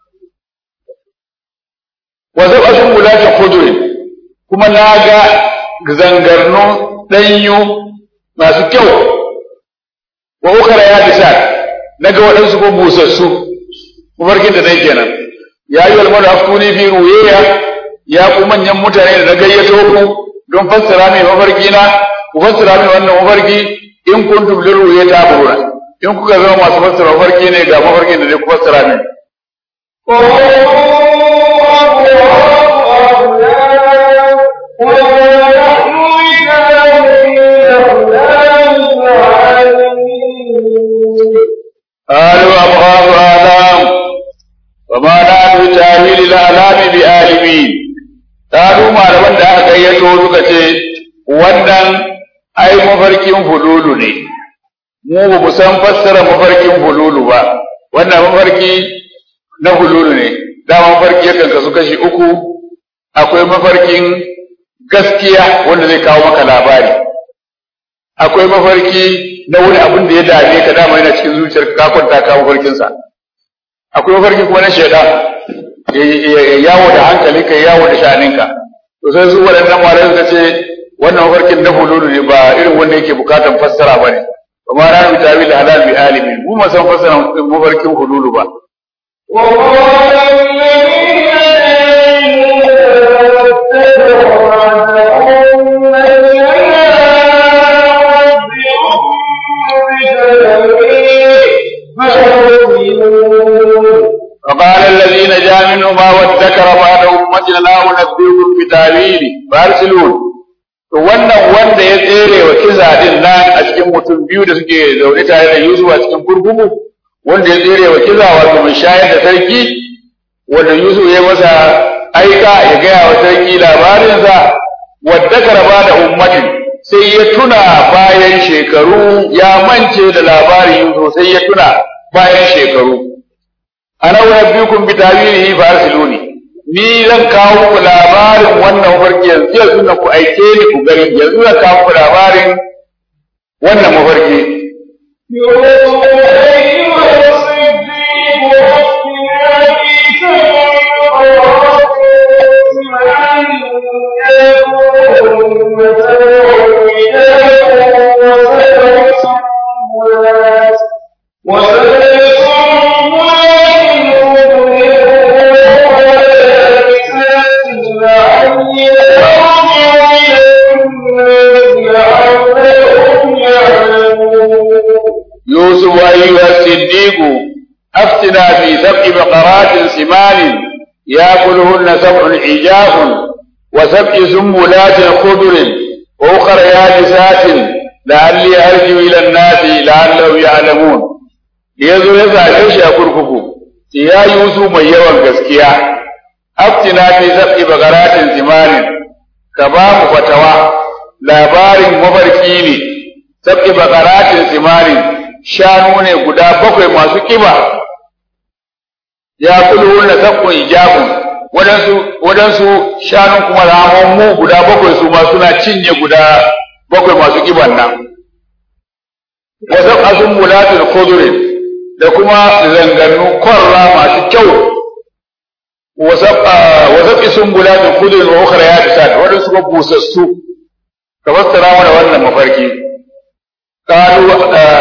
wa zaba sun guda ta kudurin kuma na ga zangarnu ɗanyu masu kyau wa ukara ya bisa na ga waɗansu ko busassu mafarkin da dai kenan ya yi walmar aftuni fi ruyeya ya ku manyan mutane da na gayyato ku don fassara mai mafarki na ku fassara mai wannan mafarki in kuntum liruya ta'buruna in kuka zama masu fassara mafarki ne ga mafarkin da zai ku fassara min a wannan ai mafarkin hululu ne mu ba mu san fassara mafarkin hululu ba wannan mafarki na hululu ne dama mafarki yakan kasu kashi uku akwai mafarkin gaskiya wanda zai kawo maka labari akwai mafarki na wani abin da ya dame ka dama yana cikin zuciyar ka kwanta ka mafarkinsa akwai mafarki kuma na shaidan yawo da hankali ka yawo da sha'aninka to sai su waɗannan malamai suka ce wannan mafarkin na hululu ne ba irin wanda yake bukatan fassara ba ne ba ma na rubuta bi da halal bi alimin mu ma san fassara mafarkin hululu ba وقال الذين فقال الذين جاء منهما وادكر بعد أمتنا لا أنبئكم بتأويله فأرسلون to wannan wanda ya tsere wa kiza din nan a cikin mutum biyu da suke zaune tare da Yusuf a cikin kurkuku wanda ya tsere wa kiza wato mai shayar da sarki wanda Yusuf ya masa aika ya gaya wa sarki labarinsa wadda karaba da ummatin sai ya tuna bayan shekaru ya mance da labarin Yusuf sai ya tuna bayan shekaru ana unabbiukum bi tawilihi fa arsiluni ni zan kawo muku labarin wannan mafarki yanzu yanzu na ku aike ni ku gani yanzu zan kawo muku labarin wannan mafarki يوسف أيها الصديق أفتنا في سبع بقرات سمان يأكلهن سبع عجاف وسبع سنبلات خضر وأخر يابسات لعلي أرجو إلى الناس لعلهم يعلمون yazo ya zaɓe shi a kurkuku ya Yusuf mai yawan gaskiya aftina fi sab'i bagaratin zimanin ka ba mu fatawa labarin mafarki ne sab'i bagaratin zimanin shanu ne guda bakwai masu kiba ya kulu na sabbin ijabun wadansu wadansu shanun kuma ramammu guda bakwai su ma suna cinye guda bakwai masu kiban nan wa sab'atun mulatul khudrin da kuma zangannu korra masu kyau wa sab'i sumbulatul khudrin wa ukhra yabisat wadansu kuma busassu ka fassara mana wannan mafarki قالوا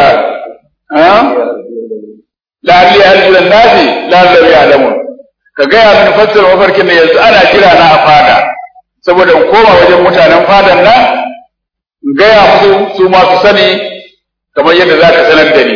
la'alli arjulan nasi la'allahu ya'lamun ka gaya min fassara mafarkin da yanzu ana kira na a fada saboda in koma wajen mutanen fadan nan in gaya musu su ma su sani kamar yadda za ka sanar da ni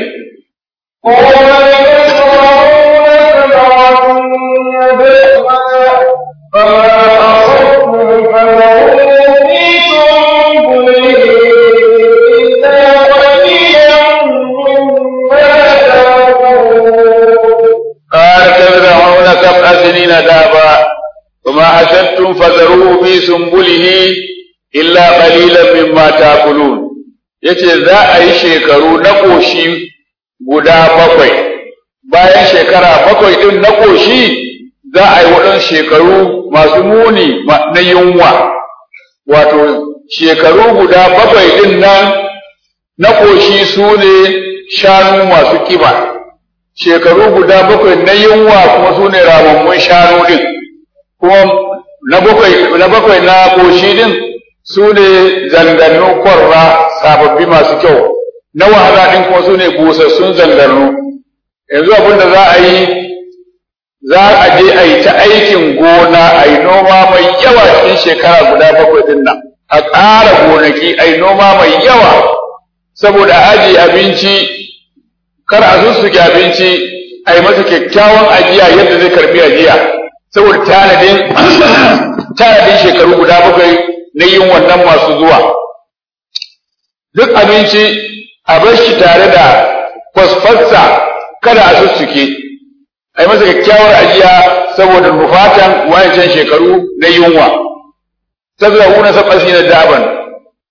قال تزرعون سبع سنين دابا وما حسدتم فذروه في سنبله إلا قليلا مما تأكلون yace za a yi shekaru na ƙoshi guda bakwai bayan shekara bakwai ɗin na ƙoshi za a yi waɗansu shekaru masu muni na yunwa wato shekaru guda bakwai ɗin nan na ƙoshi su ne shanu masu kiba shekaru guda bakwai na yunwa kuma su ne ramammun shanu din kuma na bakwai na bakwai na koshi din su ne zangannu kwarra sababbi masu kyau na wahala din kuma su ne busassun zangannu yanzu abin da za a yi za a je a yi ta aikin gona a yi noma mai yawa cikin shekara guda bakwai din nan a ƙara gonaki a yi noma mai yawa saboda ajiye abinci kar a sussuke abinci a yi masa kyakkyawan ajiya yadda zai karbi ajiya saboda tanadin tanadin shekaru guda bakwai na yin wannan masu zuwa duk abinci a bar shi tare da kwasfarsa kada a sussuke a yi masa kyakkyawar ajiya saboda rufatan wayancan shekaru na yunwa tazra'una sab'asina daban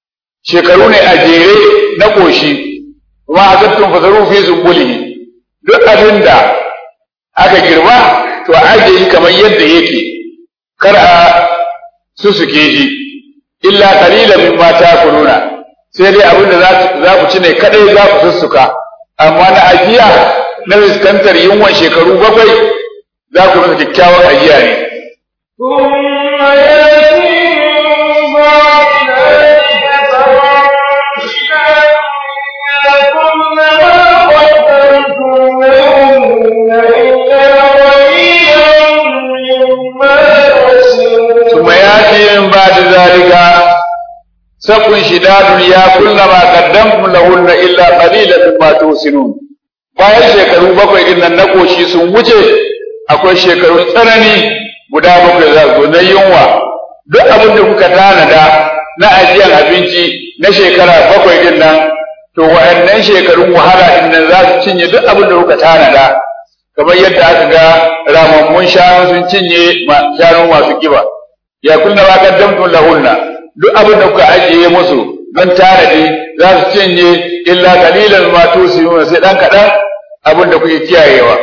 shekaru ne a jere na koshi kuma a zattun fasaru fi zumbulihi duk abin da aka girma to a ajiye shi kamar yadda yake kar a susuke shi illa qalilan mimma ta'kuluna sai dai abin da za ku ci ne kadai za ku sussuka amma na ajiya na fuskantar yunwan shekaru bakwai za ku masa kyakkyawar ajiya ne ثم يأتي من بعد ذلك سق شداد يأكلن ما قدمتم لهن إلا قليلا مما توسنون bayan shekaru bakwai din nan na koshi sun wuce akwai shekarun tsanani guda bakwai za su na yunwa duk abin da kuka tanada na ajiyar abinci na shekara bakwai din nan to wa'annan shekarun wahala din nan za su cinye duk abin da kuka tanada kamar yadda aka ga ramammun shanu sun cinye shanu masu kiba ya kunna ma qaddamtum lahunna duk abin da kuka ajiye musu don tanadi za su cinye illa qalilan ma tusiruna sai dan kadan abin da kuke kiyayewa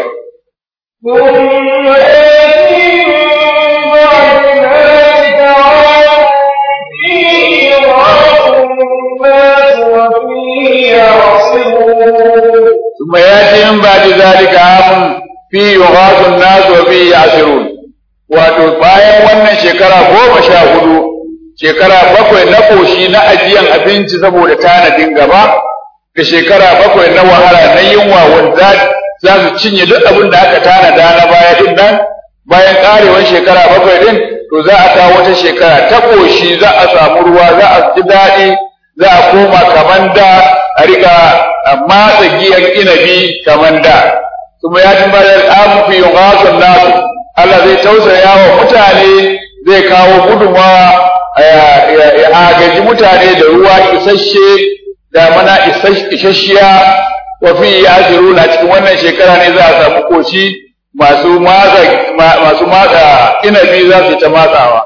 ثم يأتي من بعد ذلك عام فيه يغاث الناس وفيه يعصرون wato bayan wannan shekara goma sha hudu shekara bakwai na koshi na ajiyan abinci saboda tanadin gaba da shekara bakwai na wahala na yunwa wanda za su cinye duk abin da aka tanada na baya din nan bayan karewar shekara bakwai din to za a kawo wata shekara ta koshi za a samu ruwa za a ji daɗi za a koma kaman da a riga matsa giyan inabi kaman da kuma ya ji bayan amu fi yughasun nasu Allah zai tausaya wa mutane zai kawo gudunmawa ya agaji mutane da ruwa isasshe da mana isasshiya wa fi yasiruna cikin wannan shekara ne za a samu koshi masu matsa masu matsa inabi za su ta matsawa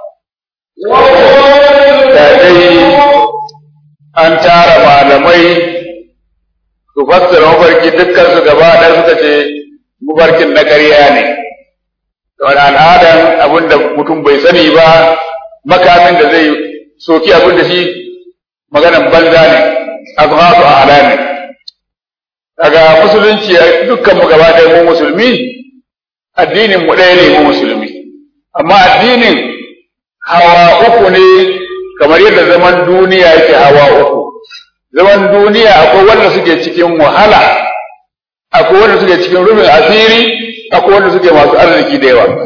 da dai an tara malamai su fassara mafarki dukkan su gaba ɗaya suka ce mafarkin na ƙarya ne wani al'adan abin da mutum bai sani ba makamin da zai soki abin da shi maganan banza ne azhatu a alami daga musulunci dukkan mu gaba ɗaya mu musulmi addinin mu ɗaya ne mu musulmi amma addinin hawa uku ne kamar yadda zaman duniya yake hawa uku zaman duniya akwai wanda suke cikin wahala akwai wanda suke cikin rufin asiri akwai wanda suke masu arziki da yawa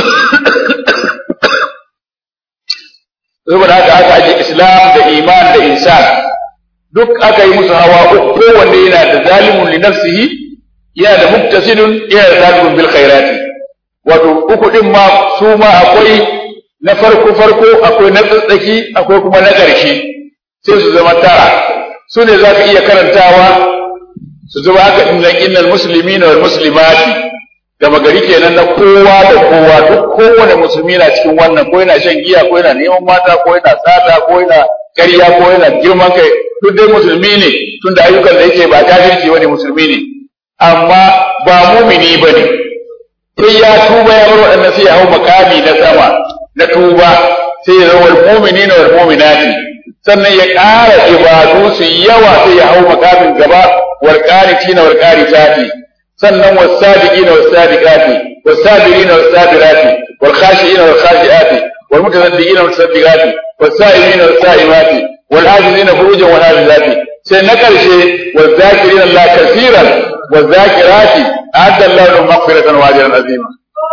saboda haka aka aje islam da iman da insan duk aka yi musu hawa uku kowanne yana da zalimun li nafsihi yana da muktasidun yana da zalimun bil khairati wato uku din ma su ma akwai na farko farko akwai na tsatsaki akwai kuma na ƙarshe sai su zama tara su ne za ka iya karantawa su zama haka innan innal muslimina wal muslimati gama gari kenan na kowa da kowa duk kowane musulmi na cikin wannan ko yana shan giya ko yana neman mata ko yana tsada ko yana ƙarya ko yana girman kai duk dai musulmi ne tunda ayyukan da yake ba kafirci wani musulmi ne amma ba mumini bane sai ya tuba ya bar waɗannan sai ya hau makami na sama na tuba sai ya zama mu'mini na wal mu'minati sannan ya ƙara ibadu su yawa sai ya hau makamin gaba wal qanitina wal qanitati sannan was sadiqina was sadiqati was sabirina was sabirati wal khashiina wal khashiati wal mutasaddiqina was mutasaddiqati was sa'imina was sa'imati wal hafizina furujan wal hafizati sai na ƙarshe wal zakirina Allah kaseeran wal zakirati a'adda Allah lahum maghfiratan wa ajran azima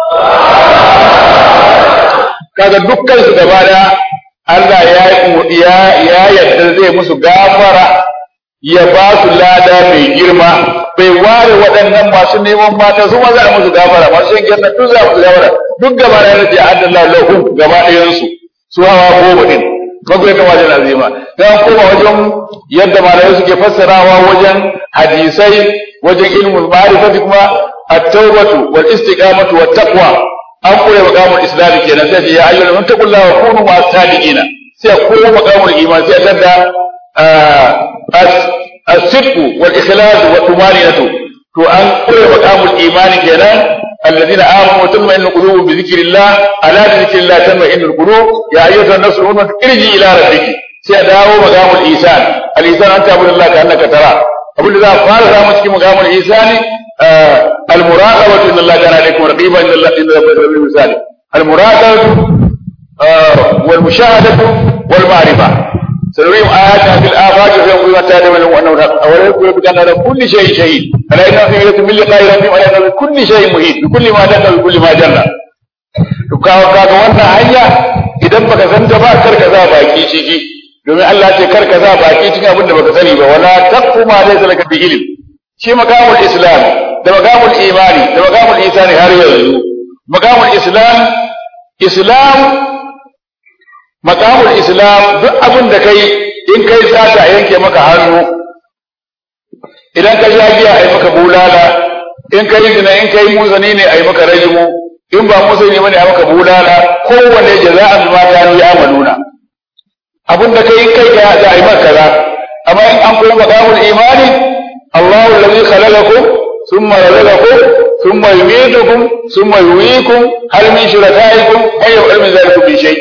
kaga dukkan su gaba da Allah ya ya ya yadda zai musu gafara ya ba su lada mai girma bai ware waɗannan masu neman mata su ma za a musu gafara masu shan gyanna duk za a musu gafara duk gaba da yace adallah lahum gaba ɗayan su su hawa goma din bakwai ta wajen azima dan koma wajen yadda malamai suke fassarawa wajen hadisai wajen ilmul ma'rifati kuma at-tawbatu wal istiqamatu wat taqwa an kure maqamul islam kenan sai ya ayyuhal muttaqullaha wa kunu ma'as sadiqina sai ko maqamul iman sai tanda as-sidqu wal ikhlas wa tumaninatu to an kure maqamul imani kenan الذين آمنوا وتطمئن قلوبهم بذكر الله ألا بذكر الله تطمئن القلوب يا أيها النفس المؤمنة ارجعي إلى ربك سيداو مقام الإيثان الإيثان أن تعبد الله كأنك تراه أقول لذا قال رامتك مقام الإيثان آه المراقبة إن الله كان عليكم رقيبا إن الله إن الله المثال المراقبة آه والمشاهدة والمعرفة سنريهم آياتنا في الآفاق وسيقول ما تعلم أنه أولا يقول بكان على كل شيء شهيد ألا إنه في ملة من لقاء ربهم ألا إنه بكل شيء مهيد بكل ما دل بكل ما جل kawo kaga wannan hanya idan baka san ta ba kar ka za baki ciki domin Allah ce kar ka za baki cikin abin da baka sani ba wala taqfu ma laysa laka bi ilm shi makamul islam da makamul imani da makamul isani har yanzu makamul islam islam makamul islam duk abin da kai in kai sata a yanke maka hannu idan ka sha giya a yi maka bulala in kai zina in kai muzani ne a yi maka rajimu in ba muzani bane a maka bulala kowanne jaza'an bima kanu ya'maluna abin da kai kai ka za a yi maka kaza amma in an kuma makamul imani Allahu allazi khalaqakum thumma razaqakum thumma yumeetukum thumma yuhyikum hal min shurakaikum ay yaf'al min zalikum bi shay'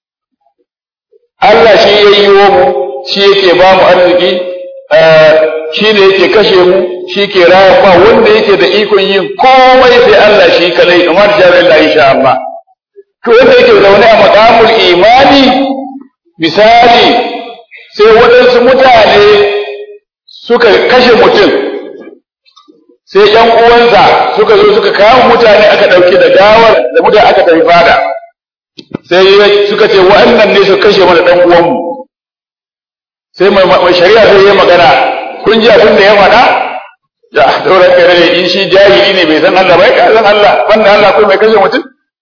Allah shi ya yi mu shi yake ba mu arziki shi ne yake kashe mu shi ke raya ba wanda yake da ikon yin komai sai Allah shi kalai kamar jarin da insha Allah to wanda yake zaune a makamul imani misali sai waɗansu mutane suka kashe mutum sai ‘yan uwansa suka zo suka kawo mutane aka ɗauki da gawar da mutane aka tafi fada sai suka ce wa'annan ne su kashe mana dan uwanmu sai mai shari'a sai ya magana kun ji abin da ya faɗa da dauran kare ne in shi jahili ne bai san Allah bai ka san Allah banda Allah ko mai kashe mutum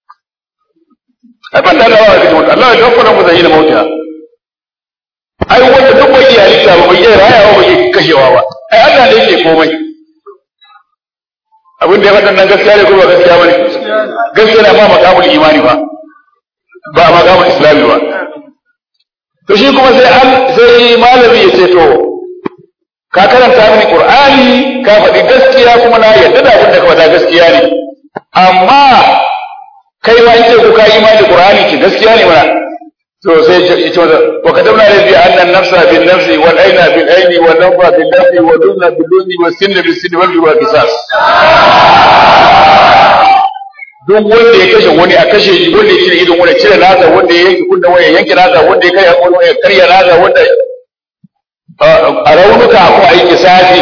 ai banda Allah ba kashe mutum Allah ya tabbata mu zai yi mauta ai wanda duk bai iya halitta ba bai iya rayawa ba bai kashewa ba ai Allah ne yake komai abin da ya faɗa nan gaskiya ne ko ba gaskiya ba ne gaskiya na ba makamul imani ba ba a makamun islami ba to shi kuma sai an sai malami ya ce to ka karanta mini qur'ani ka faɗi gaskiya kuma na yarda da abin da ka faɗa gaskiya ne amma kai ma ce ko ka yi imani qur'ani ki gaskiya ne mana to sai ya ce masa wa kadamna ladhi anna an-nafsa bin nafsi wal ayna bil ayni wal nafa bil nafi wal dunna bil dunni was sinna bis sinni wal juwa qisas duk wanda ya kashe wani a kashe shi wanda ya cire idon wani cire nasa wanda ya yanke kunnen wani ya yanke nasa wanda ya karya kwallo ya karya nasa wanda a raunuka ko a yi kisafi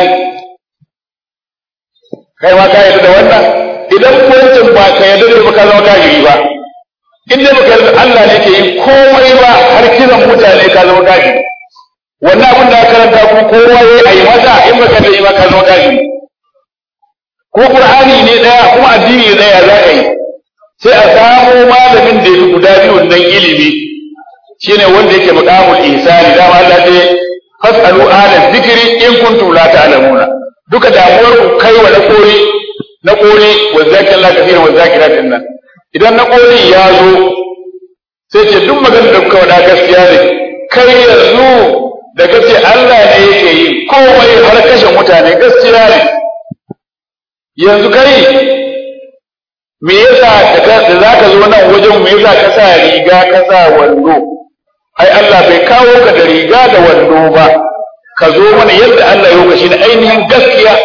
kai ma ka yarda da wannan idan wancan ba ka yarda da baka zama kafiri ba in dai baka yarda Allah ne ke yi komai ba har kiran mutane ka zama kafiri wannan abin da karanta kuma kowa ya yi masa in baka yarda ba ka zama kafiri ko qur'ani ne daya kuma addini ne daya za ka yi sai a samo malamin da yake guda biyu nan ilimi shine wanda yake maqamul ihsani da Allah ce fasalu ahla dhikri in kuntum la ta'lamuna duka damuwar ku kai wa na kori na kori wa zakir la kafira wa zakiratin nan idan na kori ya zo sai ce duk maganar da kuka wada gaskiya ne kai yanzu da kace Allah ne yake yi komai har kashe mutane gaskiya ne yanzu kai me yasa da za ka zo nan wajen me yasa ka sa riga ka sa wando ai Allah bai kawo ka da riga da wando ba ka zo mana yadda Allah ya yi shi ainihin gaskiya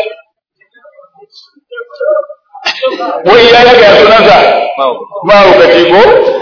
wai ya ga sunansa mahaukaci ko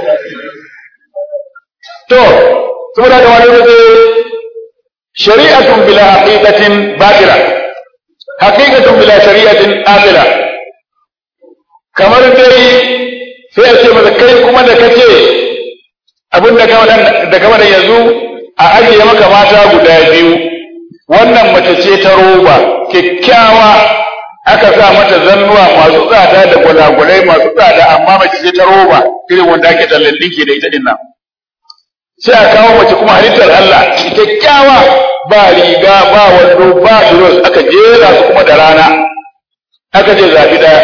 to saboda da wani wajen shari'atun bila haqiqatin batila haqiqatun bila shari'atin atila kamar dai sai a ce masa kai kuma da kace abin da ka da kama da yanzu a ajiye maka mata guda biyu wannan mace ce ta roba kyakkyawa aka sa mata zannuwa masu tsada da gwalagwalai masu tsada amma mace ce ta roba irin wanda ake tallan dinki da ita dinnan sai a kawo mace kuma halittar Allah kyakkyawa ba riga ba wando ba duros aka jera su kuma da rana aka je zafi daya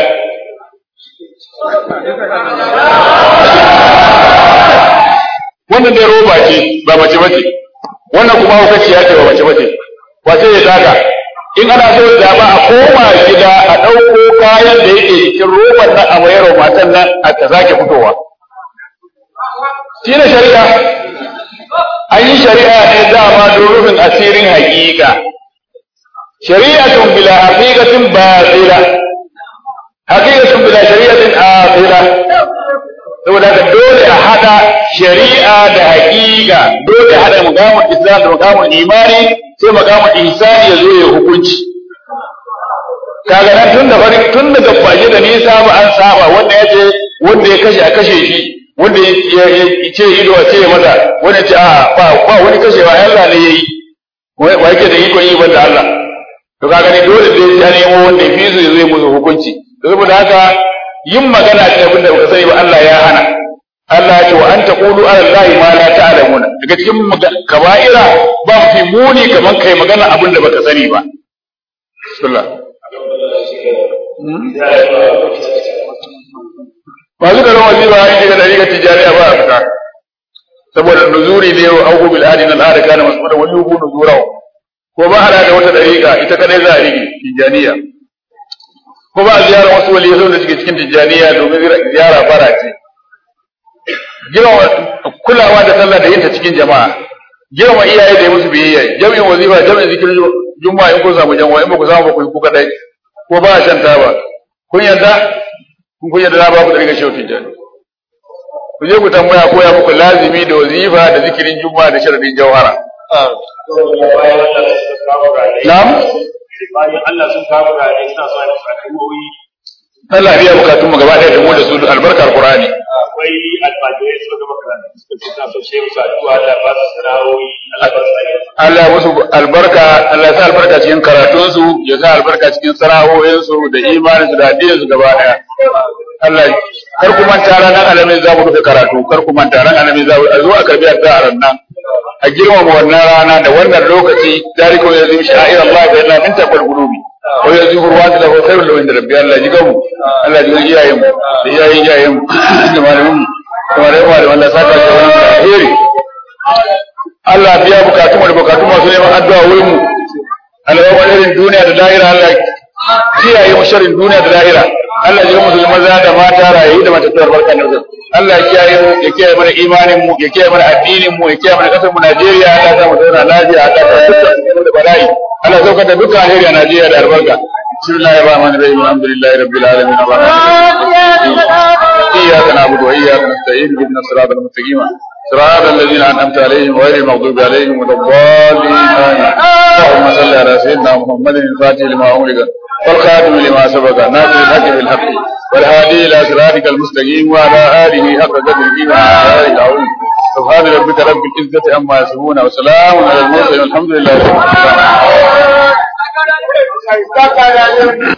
wannan dai roba ce ba mace bace wannan kuma hukaci ya ce wa mace mace wace ya taka in ana so zaba a koma gida a ɗauko kayan da yake cikin roban nan a mayar wa matan nan a ta sake fitowa shi ne shari'a an yi shari'a ne dama don rufin asirin hakika shari'atun bila haqiqatin batila haqiqatun bila shari'atin akhira saboda haka dole a hada shari'a da haqiqa dole a hada muqamul islam da muqamul imani sai muqamul ihsani ya zo ya hukunci kaga nan tun da fari tun daga fashe da nisa ba an saba wanda ya ce wanda ya kashe a kashe shi wanda ya ce ido a ce maza wanda ce a ba ba wani kashewa Allah ne yayi wa yake da iko yi banda Allah to kaga ne dole dai ya nemo wanda ya fi su zai musu hukunci saboda haka yin magana ce abinda baka sani ba Allah ya hana Allah ya ce wa anta qulu ala Allahi ma la ta'lamuna daga cikin kaba'ira ba fi muni kaman kai magana abinda baka sani ba bismillah masu garin wazifa ya shiga da riga tijariya ba a fita saboda nuzuri ne wa auku bil adi na al'ada kana mas'ulan wani yubu nuzurahu ko ba hada da wata dariƙa ita kadai za a rige tijaniya ko ba ziyara wasu waliyai sau da suke cikin tijaniya domin ziyara fara ce girma kulawa da sallah da yinta cikin jama'a girma iyaye da yi musu biyayya jami'in wazifa jami'in zikirin juma'a in kun samu jama'a in ba ku samu ba ku yi ku kadai ko ba a shan taba kun yarda kun kun yarda na ba ku da riga shehu tijani ku je ku tambaya koya muku lazimi da wazifa da zikirin juma'a da sharadin jawhara Na'am? Bayan Allah sun kawo rane suna so ne fatawoyi. Allah biya bukatun mu gaba ɗaya da mu da su albarkar Qur'ani. Akwai almajirai suka gama karatu suka ce suna so shehu su addu'a Allah ba su sana'o'i Allah ba su ayyuka. Allah musu albarka, Allah ya sa albarka cikin karatun su, ya sa albarka cikin sana'o'in su da imanin su da addinin su gaba ɗaya. Allah kar ku manta ranar alamin za mu rufe karatu, kar ku manta ranar alamin za mu a zo a karbi addu'a ran nan. a girmama wannan rana da wannan lokaci zalika ya zai sha'ir Allah fa inna min taqwal qulubi wa yazihu ruwan da khairul lahu inda rabbi Allah ji gamu Allah ji iyayen mu da iyayen iyayen mu da malamin mu da malamin mu da Allah saka shi wannan alheri Allah biya bukatun mu da bukatun masu neman addu'a wurin mu Allah ya wani duniya da lahira Allah kiyaye mu sharrin duniya da lahira Allah ya musu maza da mata rayu da matattuwar barkan da Allah ya kiyaye mu ya kiyaye mana imanin mu ya kiyaye mana addinin mu ya kiyaye mana kasar mu Najeriya Allah ya mu zauna lafiya Allah ya dukkan da bala'i Allah ya saukar da dukkan alheri a Najeriya da albarka bismillahir rahmanir rahim alhamdulillahi rabbil alamin iyyaka na'budu wa iyyaka nasta'in ihdinas siratal mustaqim صراط الذين أنعمت عليهم غير المغضوب عليهم ولا الضالين آمين اللهم صل على سيدنا محمد الفاتح لما أغلق والخاتم لما سبق ناصر الحق بالحق والهادي إلى صراطك المستقيم وعلى آله حق قدره وعلى آله العظيم سبحان ربك رب العزة عما يصفون وسلام على المرسلين والحمد لله رب العالمين